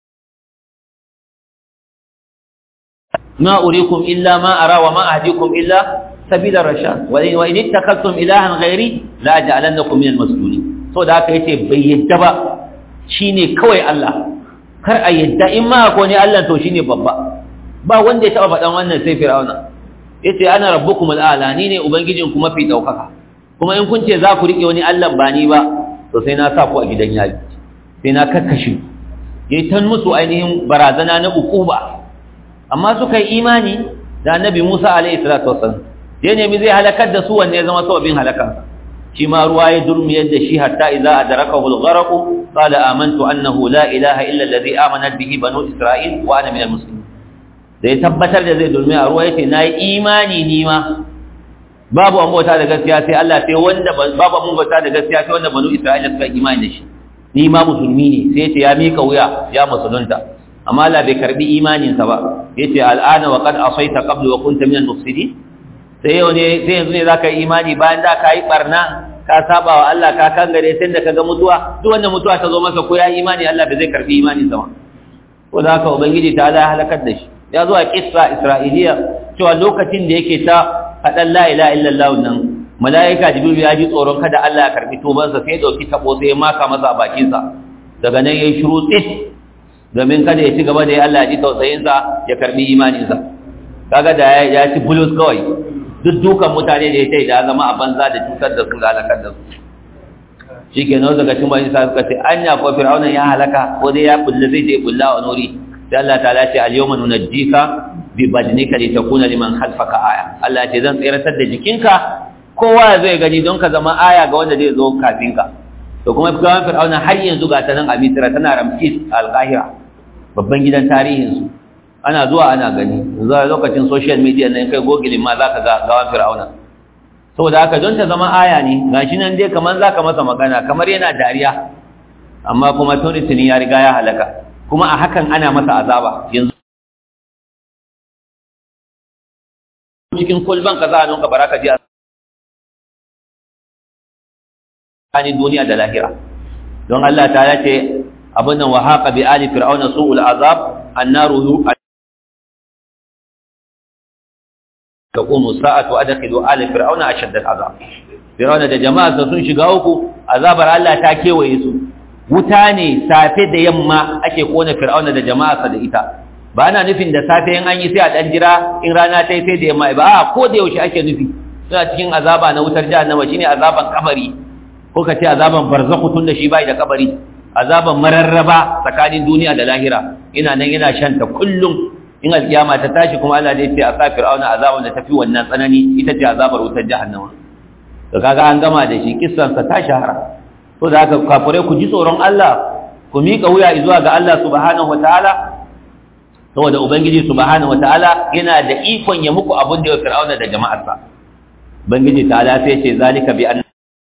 ma urikum illa ma ara wa ma ahdikum illa sabila rashad wa in ittakhadtum ilahan ghairi la ja'alannakum min al-masjunin so da haka yace bai yadda ba shine kawai Allah kar a yadda in ma ko ne Allah to shine babba ba wanda ya taba faɗan wannan sai Fir'auna yace ana rabbukum al-a'la ni ne ubangijin ku mafi daukaka kuma in kun ce za ku rike wani Allah ba ni ba to sai na sa ku a gidan yaji sai na kakkashe yayi tan musu ainihin barazana na ukuba amma suka yi imani da annabi Musa alaihi salatu wassalam ya nemi zai halakar da su wanne ya zama sababin halakansa shi ma ruwa ya durmi yadda shi hatta idza adrakahu al-gharq qala amantu annahu la ilaha illa alladhi amanat bihi banu isra'il wa ana min al-muslimin da ya tabbatar da zai durmi a ruwa yace nayi imani ni ma babu an bauta da gaskiya sai Allah sai wanda babu an bauta da gaskiya sai wanda banu isra'ila suka imani da shi ni ma musulmi ne sai yace ya mika wuya ya musulunta amma Allah bai karbi imaninsa ba yace al'ana wa qad asaita qablu wa kunta min al-mufsidin sai yau ne sai yanzu ne zaka yi imani bayan da ka yi barna ka saba wa Allah ka kangare sai da kaga mutuwa duk wanda mutuwa ta zo masa ko ya imani Allah bai zai karbi imanin sa ko da haka ubangiji ta Allah halakar da shi ya zo a kissa isra'iliya cewa lokacin da yake ta fadan la ilaha illallah nan malaika jibril ya ji tsoron kada Allah ya karbi tubansa sai ya dauki tabo sai ya maka masa a bakin sa daga nan yayi shiru tsit domin kada ya ci gaba da ya Allah ya ji tausayin sa ya karbi imanin sa kaga da ya ci bulus kawai duk dukan mutane da ya ce da zama a banza da cutar da su da halakar da su shi ke nan daga cin wani sa suka ce an ya kuwa fir'aunan ya halaka ko dai ya bulle zai je bulla wa nuri sai Allah ta ce al-yawma nunajjika bi badnika li takuna liman khalfaka aya Allah ce zan tsiratar da jikinka kowa zai gani don ka zama aya ga wanda zai zo kafin ka to kuma fir'aunan fir'auna har yanzu ga ta nan a Misra tana Ramses al-Qahira babban gidan tarihin su ana zuwa ana gani zuwa lokacin social media nan kai gogilin ma zaka ga gawan fir'auna saboda haka don ta zama aya ne gashi nan dai kaman zaka masa magana kamar yana dariya amma kuma tuni tuni ya riga ya halaka kuma a hakan ana masa azaba yanzu cikin kulban ka za a nunka baraka ji tsakanin duniya da lahira don Allah ta ce abin nan wa haqa bi ali fir'auna su'ul azab annaru taqumu sa'atu adkhilu ali fir'auna ashadda al'azab fir'auna da jama'a sun shiga uku azabar Allah ta kewaye su wuta ne safe da yamma ake kona fir'auna da jama'a da ita ba ana nufin da safe in an yi sai a dan jira in rana ta yi sai da yamma ba a ko da yaushe ake nufi suna cikin azaba na wutar jahannama shine azaban kabari ko ka ce azaban barzakhu tun da shi bai da kabari azaban mararraba tsakanin duniya da lahira ina nan yana shanta kullum in alkiyama ta tashi kuma Allah zai ce a sa fir'auna azaban da tafi wannan tsanani ita ce azabar wutar jahannama to kaga an gama da shi kissan sa ta shahara to da haka kafirai ku ji tsoron Allah ku mika wuya zuwa ga Allah subhanahu wataala saboda ubangiji subhanahu wataala yana da ikon ya muku abin da ya fir'auna da jama'arsa ubangiji ta'ala sai ce zalika bi anna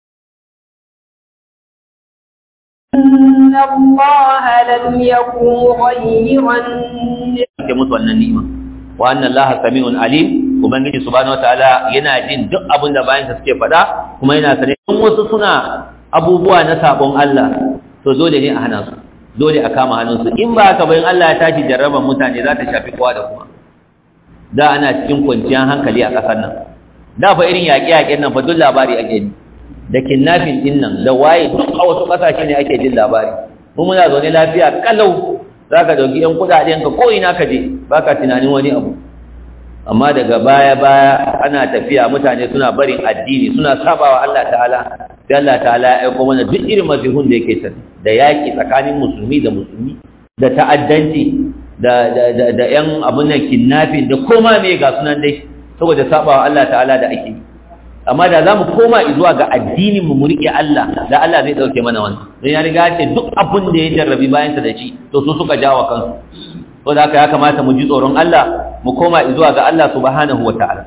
إن الله لم يكن غيرا ke musu wannan ni'ima wa anna allaha sami'un alim ubangiji subhanahu wataala yana jin duk abin da bayan suke faɗa kuma yana sane in wasu suna abubuwa na sabon Allah to dole ne a hana su dole a kama hannunsu in ba haka bayan Allah ya tashi jarraban mutane za ta shafi kowa da kuma da ana cikin kwanciyar hankali a ƙasar nan da fa irin yaƙe-yaƙen nan fa duk labari ake ji da kidnapping din nan da waye duk a wasu ƙasashe ne ake jin labari mu muna zaune lafiya kalau za ka ɗauki ‘yan kuɗaɗenka ko ina ka je ba ka tunanin wani abu amma daga baya-baya ana tafiya mutane suna barin addini suna sabawa Allah ta'ala sai Allah ta'ala ya aiko mana duk irin mazihun da yake tafi da yaƙi tsakanin musulmi da musulmi da ta'addanci da da da ƴan abun nan kidnapping da koma me ga sunan dai saboda sabawa Allah ta'ala da ake yi amma da za mu koma zuwa ga addinin mu riƙe Allah da Allah zai ɗauke mana wannan don ya riga ce duk abin da ya jarrabi bayansa da shi to su suka jawo kansu to da haka ya kamata mu ji tsoron Allah mu koma zuwa ga Allah subhanahu wa ta'ala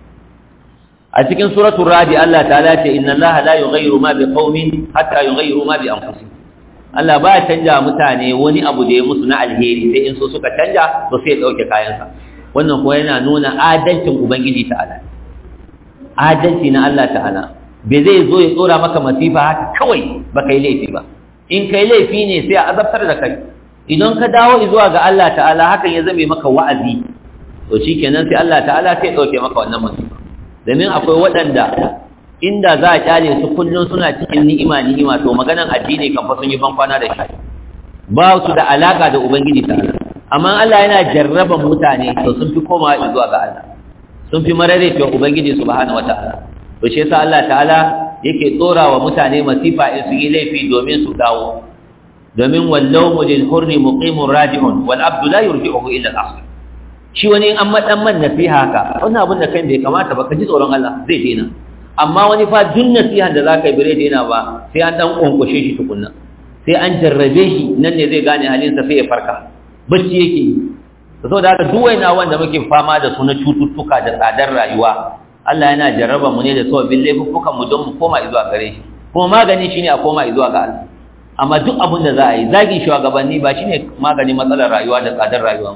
a cikin suratul radi Allah ta'ala ce inna Allah la yughayyiru ma biqaumin hatta yughayyiru ma bi anfusihim Allah ba ya canja mutane wani abu da ya musu na alheri sai in so suka canja to sai ya dauke kayansa wannan kuwa yana nuna adalcin ubangiji ta'ala adalci na Allah ta'ala bai zai zo ya tsora maka masifa haka kawai ba kai laifi ba in kai laifi ne sai a azabtar da kai idan ka dawo zuwa ga Allah ta'ala hakan ya zame maka wa'azi to shikenan sai Allah ta'ala sai ya dauke maka wannan masifa domin akwai waɗanda inda za a kyale su kullum suna cikin ni'ima ni'ima to maganan addini kan fa sun yi bankwana da shi ba su da alaka da ubangiji ta'ala amma Allah yana jarraban mutane to sun fi komawa zuwa ga Allah sun fi marare cewa ubangiji subhanahu wataala to shi yasa Allah ta'ala yake tsora wa mutane masifa in su yi laifi domin su dawo domin wallahu lil hurri muqimun radi'un wal abdu la yurji'uhu illa al asl shi wani an madan man nasiha ka wannan abin da kai bai kamata ba ka ji tsoron Allah zai daina amma wani fa duk nasihan da zaka yi bare daina ba sai an dan konkushe shi tukunna sai an jarrabe shi nan ne zai gane halinsa sai ya farka bacci yake yi saboda haka duk wayna wanda muke fama da su na cututtuka da tsadar rayuwa Allah yana jarraba mu ne da sababbin laifuffukan mu don mu koma zuwa gare shi kuma magani shine a koma zuwa ga Allah amma duk abin da za a yi zagin shugabanni ba shine magani matsalar rayuwa da tsadar rayuwa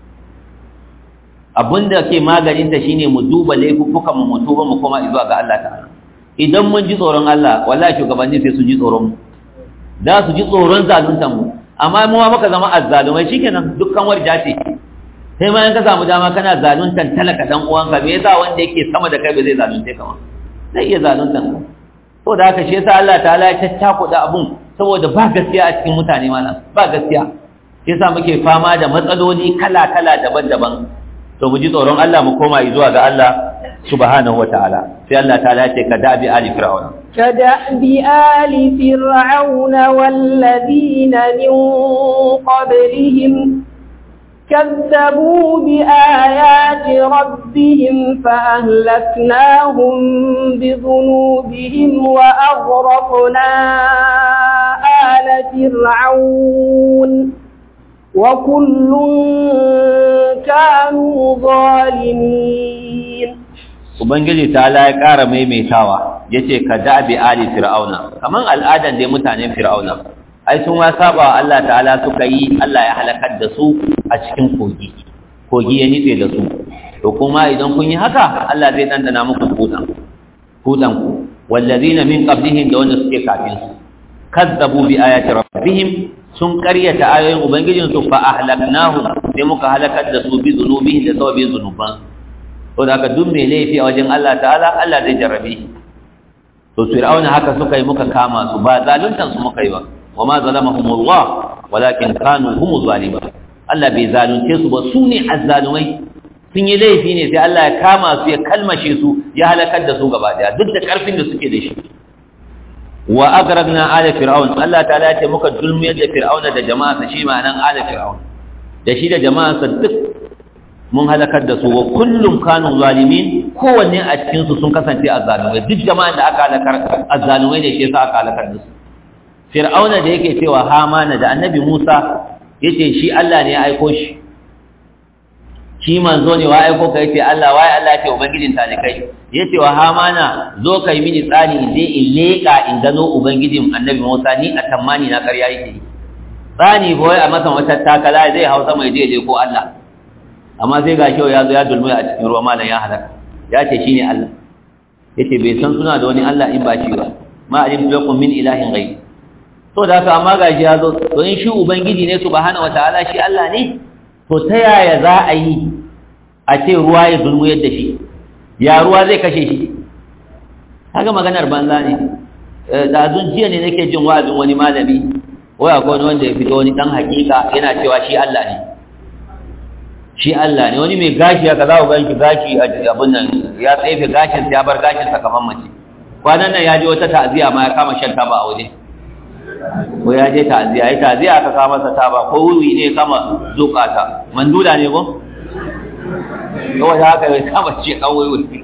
abin da ke maganin ta shine mu duba laifuffukan mu mu tuba mu koma zuwa ga Allah ta'ala idan mun ji tsoron Allah wallahi shugabanni sai su ji tsoron mu da su ji tsoron zaluntan mu amma mu ma muka zama azzalumai shikenan dukkan warja ce sai ma in ka samu dama kana zaluntan talaka dan uwanka me yasa wanda yake sama da kai ba zai zalunce ka ma zai iya zaluntan ka to da haka shi yasa Allah ta'ala ya tattako da abun saboda ba gaskiya a cikin mutane mana ba gaskiya shi yasa muke fama da matsaloli kala-kala daban-daban to mu ji tsoron Allah mu koma zuwa ga Allah subhanahu wataala sai Allah ta'ala ya ce ka dabi ali fir'auna كدأب آل فرعون والذين من قبلهم كذبوا بآيات ربهم فأهلكناهم بذنوبهم وأغرقنا آل فرعون وكل كانوا ظالمين Ubangiji ta ya ƙara maimaitawa ya ce ka dabi ali fir'auna kamar al'adan dai mutanen fir'auna ai sun ma saba wa Allah ta'ala suka yi Allah ya halakar da su a cikin kogi kogi ya nitse da su to kuma idan kun yi haka Allah zai dandana muku kudan kudan ku wallazina min qablihim da wanda suke kafin su kazzabu bi ayati rabbihim sun karyata ayoyin ubangijin su fa ahlaknahu sai muka halakar da su bi zunubihim da sababin zunuban to da ka duk mai laifi a wajen Allah ta'ala Allah zai jarrabe shi to fir'auna haka suka yi muka kama su ba zaluntan su muka yi ba wama zalamahumullah walakin kanu humuz zalimun Allah bai zalunce su ba su ne azzalumai sun yi laifi ne sai Allah ya kama su ya kalmashe su ya halakar da su gaba daya duk da karfin da suke da shi wa agragna ala fir'aun Allah ta'ala ya ce muka dulmiyar da fir'auna da jama'arsa shi ma'anan ala fir'aun da shi da jama'arsa duk mun halakar da su wa kullum kanu zalimin kowanne a cikin su sun kasance azzalumai duk jama'an da aka halakar azzalumai ne shi yasa aka halakar da su fir'auna da yake cewa hamana da annabi Musa yace shi Allah ne ya aiko shi shi manzo ne wa aiko ka yace Allah wai Allah ce ubangijin ta ne kai yace wa hamana zo kai mini tsani in je in leka in gano ubangijin annabi Musa ni a tammani na ƙarya yake tsani boye a masa wata takala zai hausa mai je je ko Allah amma sai ga kyau ya zo ya dulmi a cikin ruwa malam ya halaka ya ce shine Allah yace bai san suna da wani Allah in ba shi ba ma alim lakum min ilahin ghayr to da haka amma gashi ya zo to in shi ubangiji ne subhanahu wataala shi Allah ne to ta yaya za a yi a ce ruwa ya dulmu yadda shi ya ruwa zai kashe shi haka maganar banza ne da zun jiya ne nake jin wa'azin wani malami waya ko wani wanda ya fito wani dan hakika yana cewa shi Allah ne shi Allah ne wani mai gashi haka za ku ganshi gashi a abin nan ya tsefe gashin ya bar gashin sa kamar mace kwanan nan ya je wata ta'aziya ma ya kama shan taba a waje ko ya je ta'aziya ai ta'aziya aka kama masa taba ko wuri ne kama zukata mandula ne ko kawai da haka bai kama ce kawai wuri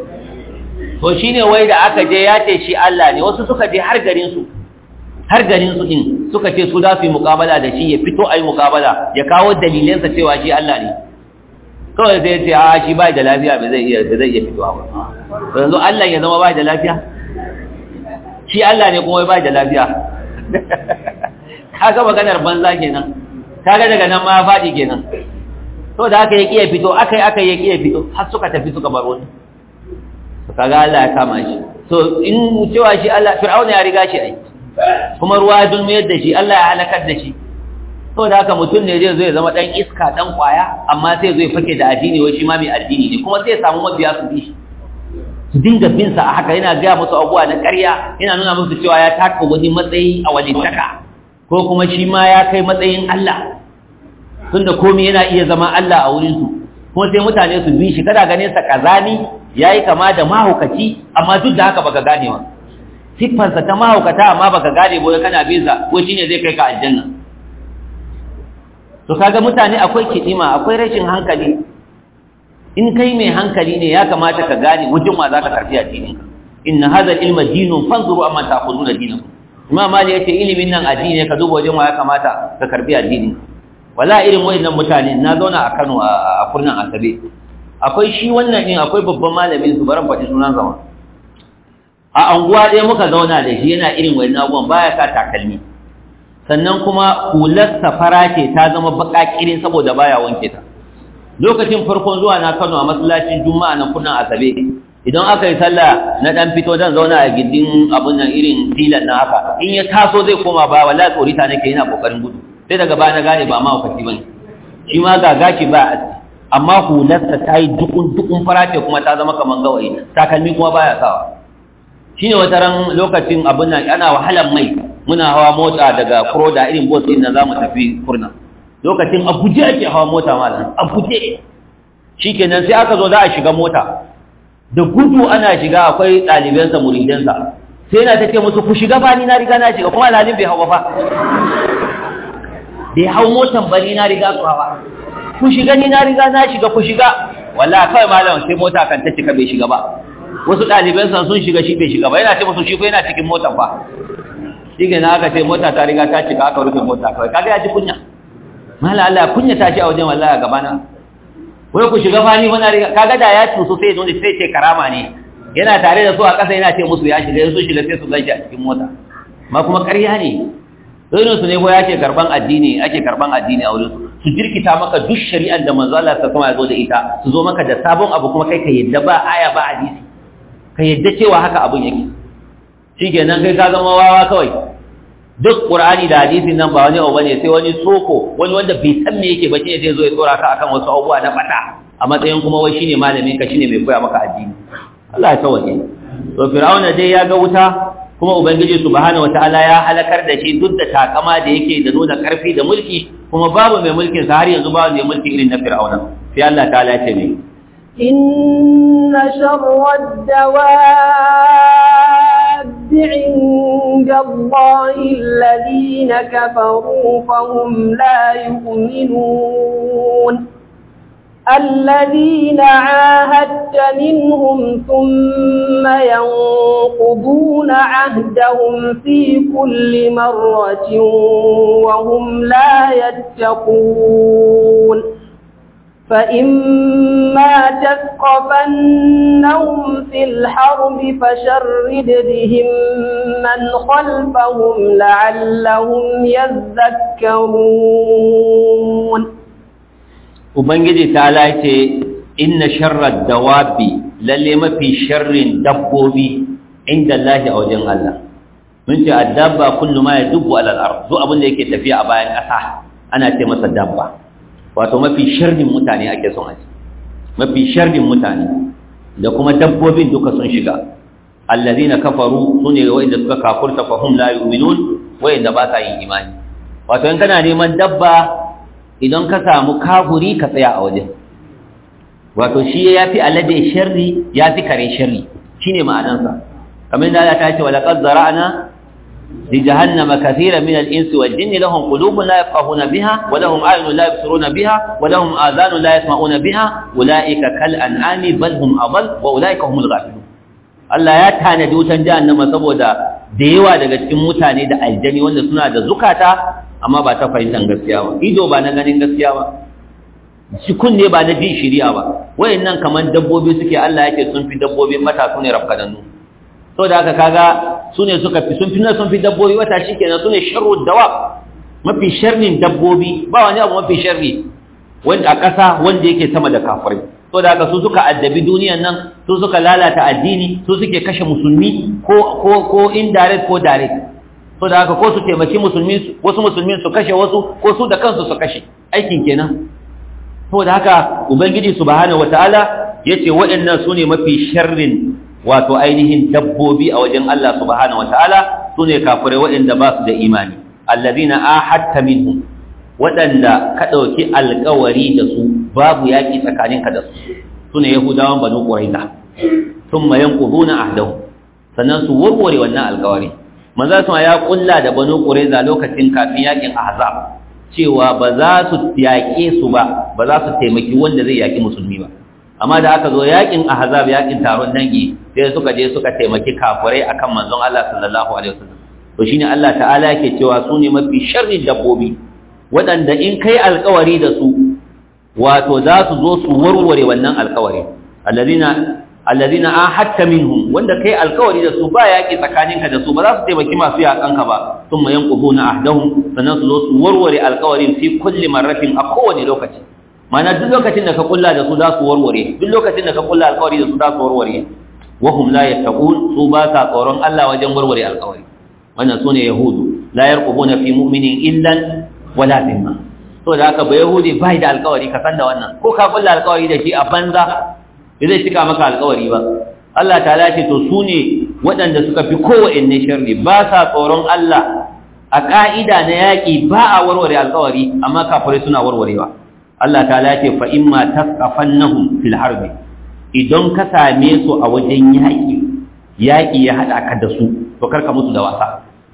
to shine wai da aka je ya ce shi Allah ne wasu suka je har garin su har garin su din suka ce su za su yi muƙabala da shi ya fito ayi muƙabala ya kawo dalilansa cewa shi Allah ne kawai sai ce a shi bai da lafiya ba zai iya ba zai iya fitowa ba yanzu Allah ya zama bai da lafiya shi Allah ne kuma bai da lafiya kaga maganar banza kenan kaga daga nan ma faɗi kenan to da aka yi kiya fito aka yi aka yi kiya fito har suka tafi suka bar wani kaga Allah ya kama shi so in cewa shi Allah fir'auna ya riga shi ai kuma ruwa ya dulmiyar da shi Allah ya halakar da shi to da haka mutum ne zai zo ya zama dan iska dan kwaya amma sai zo ya fake da addini wai shi ma mai addini ne kuma sai ya samu mabiya su bi shi su dinga bin sa a haka yana gaya musu abubuwa na ƙarya yana nuna musu cewa ya taka wani matsayi a walittaka ko kuma shi ma ya kai matsayin Allah tunda komai yana iya zama Allah a wurin su kuma sai mutane su bi shi kada ganin sa kazani yayi kama da mahaukaci amma duk da haka baka gane wa siffarsa ta mahaukata amma baka gane boye kana bin sa ko shine zai kai ka aljanna to kaga mutane akwai kidima akwai rashin hankali in kai mai hankali ne ya kamata ka gane wajen ma zaka karfi addinin ka inna hadha ilma dinun fanzuru amma ta'khuduna dinakum imam mali yace ilimin nan addini ne ka duba wajen ma ya kamata ka karbi addinin ka wala irin wayannan mutane na zauna a Kano a kurnan Asabe akwai shi wannan din akwai babban malamin su baran faɗi sunan zama a anguwa ɗaya muka zauna da shi yana irin wayannan abubuwan baya sa takalmi sannan kuma hular safara ce ta zama baka kirin saboda baya wanke ta lokacin farkon zuwa na Kano a masallacin Juma'a na kunnan Asabe idan aka yi sallah na dan fito dan zauna a gindin abun nan irin filan na haka in ya taso zai koma ba wallahi tsorita nake yana kokarin gudu sai daga baya na gane ba ma wakati bane shi ma ga gashi ba a amma hularsa ta yi dukun dukun farace kuma ta zama kaman gawayi takalmi kuma baya sawa shine wata ran lokacin abun nan ana wahalan mai muna hawa mota daga Kroda irin bus din nan zamu tafi Kurna lokacin a guje ake hawa mota malam a guje shikenan sai aka zo za a shiga mota da gudu ana shiga akwai ɗalibansa muridansa sai yana ta ce musu ku shiga ba ni na riga na shiga kuma alhalin bai hawa fa bai hau motan ba ni na riga su hawa ku shiga ni na riga na shiga ku shiga wallahi kawai malam sai mota kan ta cika bai shiga ba wasu ɗalibansa sun shiga shi bai shiga ba yana ce musu shi ko yana cikin motan fa shi ke na aka ce mota ta riga ta cika aka rufe mota kawai kaga ya ji kunya mala Allah kunya ta shi a wajen wallahi a gabana wai ku shiga fani wani riga kaga da ya tuso sai zo sai ce karama ne yana tare da su a ƙasa yana ce musu ya shiga su shiga sai su ganshi a cikin mota ma kuma ƙarya ne irin su ne ko ya ce karban addini ake karban addini a wurin su jirkita maka duk shari'ar da manzo Allah ta kuma ya zo da ita su zo maka da sabon abu kuma kai ka yadda ba aya ba hadisi ka yadda cewa haka abun yake shikenan kai ka zama wawa kawai duk qur'ani da hadisin nan ba wani abu bane sai wani soko wani wanda bai san me yake ba shine zai zo ya tsora ka akan wasu abubuwa na fada a matsayin kuma wai shine malamin ka shine mai koya maka addini Allah ya tawaje to fir'auna dai ya ga wuta kuma ubangiji subhanahu wataala ya halakar da shi duk da takama da yake da nuna karfi da mulki kuma babu mai mulkin sa har yanzu babu mai mulki irin na fir'auna sai Allah ta'ala ya ce ne إن شر الدواب عند الله الذين كفروا فهم لا يؤمنون الذين عاهدت منهم ثم ينقضون عهدهم في كل مرة وهم لا يتقون فإما تثقفنهم في الحرب فشرد بهم من خلفهم لعلهم يذكرون Ubangiji ta lace inna sharar dawabi lalle mafi sharrin dabbobi inda Allah a wajen Allah. Mun ce addabba kullu ma ya dubu alal ard duk abin da yake tafiya a bayan ƙasa ana ce masa dabba. Wato mafi sharrin mutane ake son a ce. Mafi sharrin mutane da kuma dabbobin duka sun shiga. Allazina kafaru sune wa'inda suka kafurta fa hum la yu'minun wa'inda ba sa yin imani. Wato in kana neman dabba idan ka samu kafuri ka tsaya a wajen wato shi ya fi alade sharri ya fi kare sharri shi ne ma'anansa kamar da Allah ta ce wa laqad zara'na li jahannama kathiran min al-insi wal jinni lahum qulubun la yafqahuna biha wa lahum a'yunun la yabsiruna biha wa lahum adhanun la yasma'una biha ulaika kal an'ami bal hum adall wa ulaika humul ghafilun Allah ya tanadi wutan jahannama saboda da yawa daga cikin mutane da aljani wanda suna da zukata amma ba ta fahimtar gaskiya ba ido ba na ganin gaskiya ba shi kunne ba na jin shiriya ba wayannan kaman dabbobi suke Allah yake sun fi dabbobi mata su ne rafkadannu to da haka kaga su ne suka fi sun fi na sun fi dabbobi wata shikenan su ne sharru dawa mafi sharrin dabbobi ba wani abu mafi sharri wanda a ƙasa wanda yake sama da kafirai to da haka su suka addabi duniyan nan su suka lalata addini su suke kashe musulmi ko ko ko indirect ko direct so da haka ko su taimaki musulmi wasu musulmi su kashe wasu ko su da kansu su kashe aikin kenan so da haka ubangiji subhanahu wataala yace waɗannan sune mafi sharrin wato ainihin dabbobi a wajen Allah subhanahu wataala sune kafirai waɗanda ba su da imani allazina ahadta minhum waɗanda ka ɗauki alƙawari da su babu yaƙi tsakaninka da su sune yahudawan banu quraiza thumma yanquduna ahdahu sannan su warware wannan alƙawari manzo sama ya kulla da banu qurayza lokacin kafin yakin ahzab cewa ba za su yaƙe su ba ba za su taimaki wanda zai yaƙi musulmi ba amma da aka zo yakin ahzab yakin taron dangi sai suka je suka taimaki kafirai akan manzon Allah sallallahu alaihi wasallam to shine Allah ta'ala yake cewa su ne mafi sharrin dabbobi waɗanda in kai alƙawari da su wato za su zo su warware wannan alƙawari alladhina alladhina ahadta minhum wanda kai alkawari da su ba yaki tsakaninka da su ba za su taimaki masu yakanka ba thumma yanquduna ahdahum sannan su zo su warware alkawarin fi kulli marratin a kowane lokaci mana duk lokacin da ka kulla da su za su warware duk lokacin da ka kulla alkawari da su za su warware wa hum la yattaqun su ba sa tsoron Allah wajen warware alkawari wannan sune yahudu la yarqubuna fi mu'minin illan wala dhimma to da haka ba yahudi bai da alkawari ka san da wannan ko ka kulla alkawari da shi a banza bai zai cika maka alkawari ba Allah ta ce to su ne waɗanda suka fi kowanne sharri ba sa tsoron Allah a ƙa'ida na yaƙi ba a warware alkawari amma kafirai suna warwarewa Allah ta ce fa imma tasqafannahum fil harbi idan ka same su a wajen yaƙi yaƙi ya haɗa ka da su to karka musu da wasa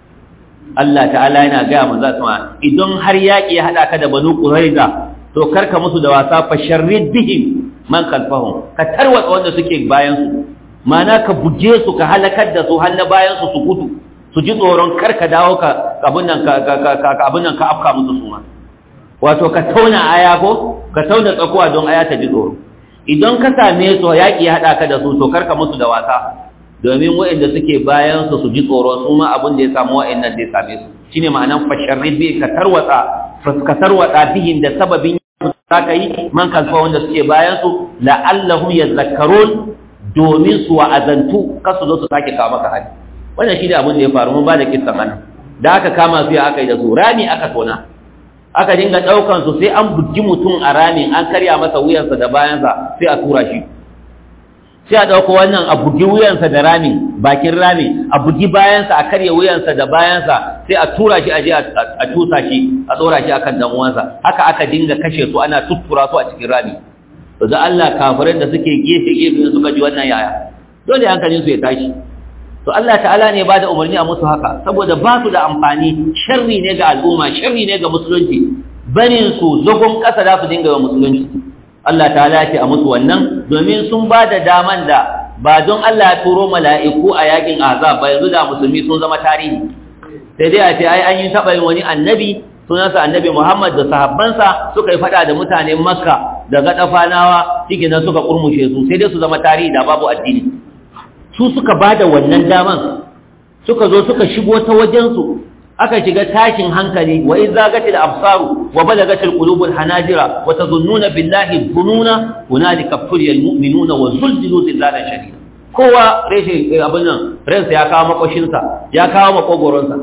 Allah ta'ala yana gaya manzo sama idan har yaƙi ya haɗa ka da banu quraiza to karka musu da wasa fa sharrid bihim man kalfahum ka tarwatsa wanda suke bayan su mana ka buge su ka halakar da su har na bayan su su gudu su ji tsoron kar ka dawo ka abin nan ka abin nan ka afka musu su ma wato ka tauna aya ko ka tauna tsakuwa don aya ta ji tsoro idan ka same su yaƙi ya haɗa ka da su to karka musu da wasa domin waɗanda suke bayan su su ji tsoro su ma abin da ya samu waɗannan da ya same su shine ma'anan fasharrid bi ka tarwatsa ka tarwatsa bihin da sababin za ka yi man kalfa wanda suke bayansu la'allahum yadhakkarun domin su wa'azantu kasu zo su sake kawo maka hali wannan shi da abin da ya faru mun ba da kissan anan da aka kama su ya aka yi da su rami aka tona aka dinga ɗaukan su sai an bugi mutum a ramin an karya masa wuyansa da bayansa sai a tura shi sai a ɗauko wannan a bugi wuyansa da ramin bakin ramin a bugi bayansa a karya wuyansa da bayansa sai a tura shi a je a tusa shi a tsora shi akan dan uwansa haka aka dinga kashe su ana tuttura su a cikin rami to da Allah kafirai da suke gefe gefe suka ji wannan yaya dole hankalin su ya tashi to Allah ta'ala ne ba da umarni a musu haka saboda ba su da amfani sharri ne ga al'umma sharri ne ga musulunci barin su zagon ƙasa za su dinga wa musulunci Allah ta'ala ce a musu wannan domin sun ba da daman da ba don Allah ya turo mala'iku a yakin azab ba yanzu da musulmi sun zama tarihi sai dai a ce ai an yi taɓa yin wani annabi sunansa annabi Muhammad da sahabbansa suka yi faɗa da mutanen Makka da gaɗafanawa cikin nan suka kurmushe su sai dai su zama tarihi da babu addini su suka ba da wannan daman suka zo suka shigo ta wajensu aka shiga tashin hankali wa in zagatil absaru wa balagatil qulubul hanajira wa tazunnuna billahi dhununa hunalika fuliyal mu'minuna wa zulzilu zillalan shadida kowa reshe abin nan ransa ya kawo makoshinsa ya kawo makogoronsa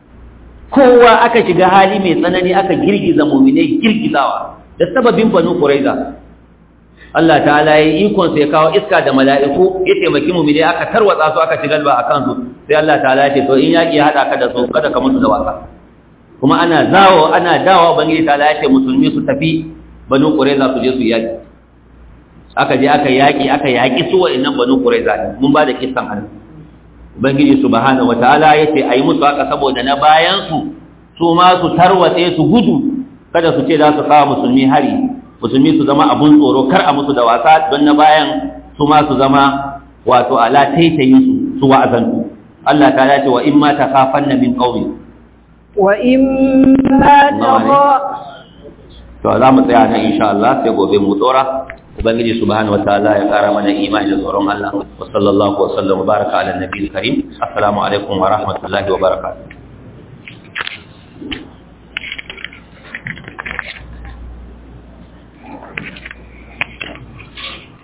kowa aka shiga hali mai tsanani aka girgiza mu'minai girgizawa da sababin banu quraiza Allah ta'ala ya yi ikon sai kawo iska da mala'iku ya taimaki mu mide aka tarwatsa su aka ci galba a kansu sai Allah ta'ala ya ce to in yaki ya hada ka da su kada ka mutu da wasa kuma ana zawo ana dawo bangiji ta'ala ya ce musulmi su tafi banu qurayza su je su yaki aka je aka yaki aka yaki su wa'annan banu qurayza mun ba da kissan hannu bangiji subhanahu wataala ya ce ayi musu haka saboda na bayan su su ma su tarwatse su gudu kada su ce za su kawo musulmi hari musulmi su zama abun tsoro kar a musu da wasa don na bayan su ma su zama wato ala taitayin su su wa'azantu Allah ta dace wa in ma takhafanna min qaumi wa in ma taqa to za mu tsaya nan insha Allah sai gobe mu tsora ubangiji subhanahu wataala ya kara mana imani da tsoron Allah wa sallallahu wa sallam wa baraka ala nabiyil karim assalamu alaikum wa rahmatullahi wa barakatuh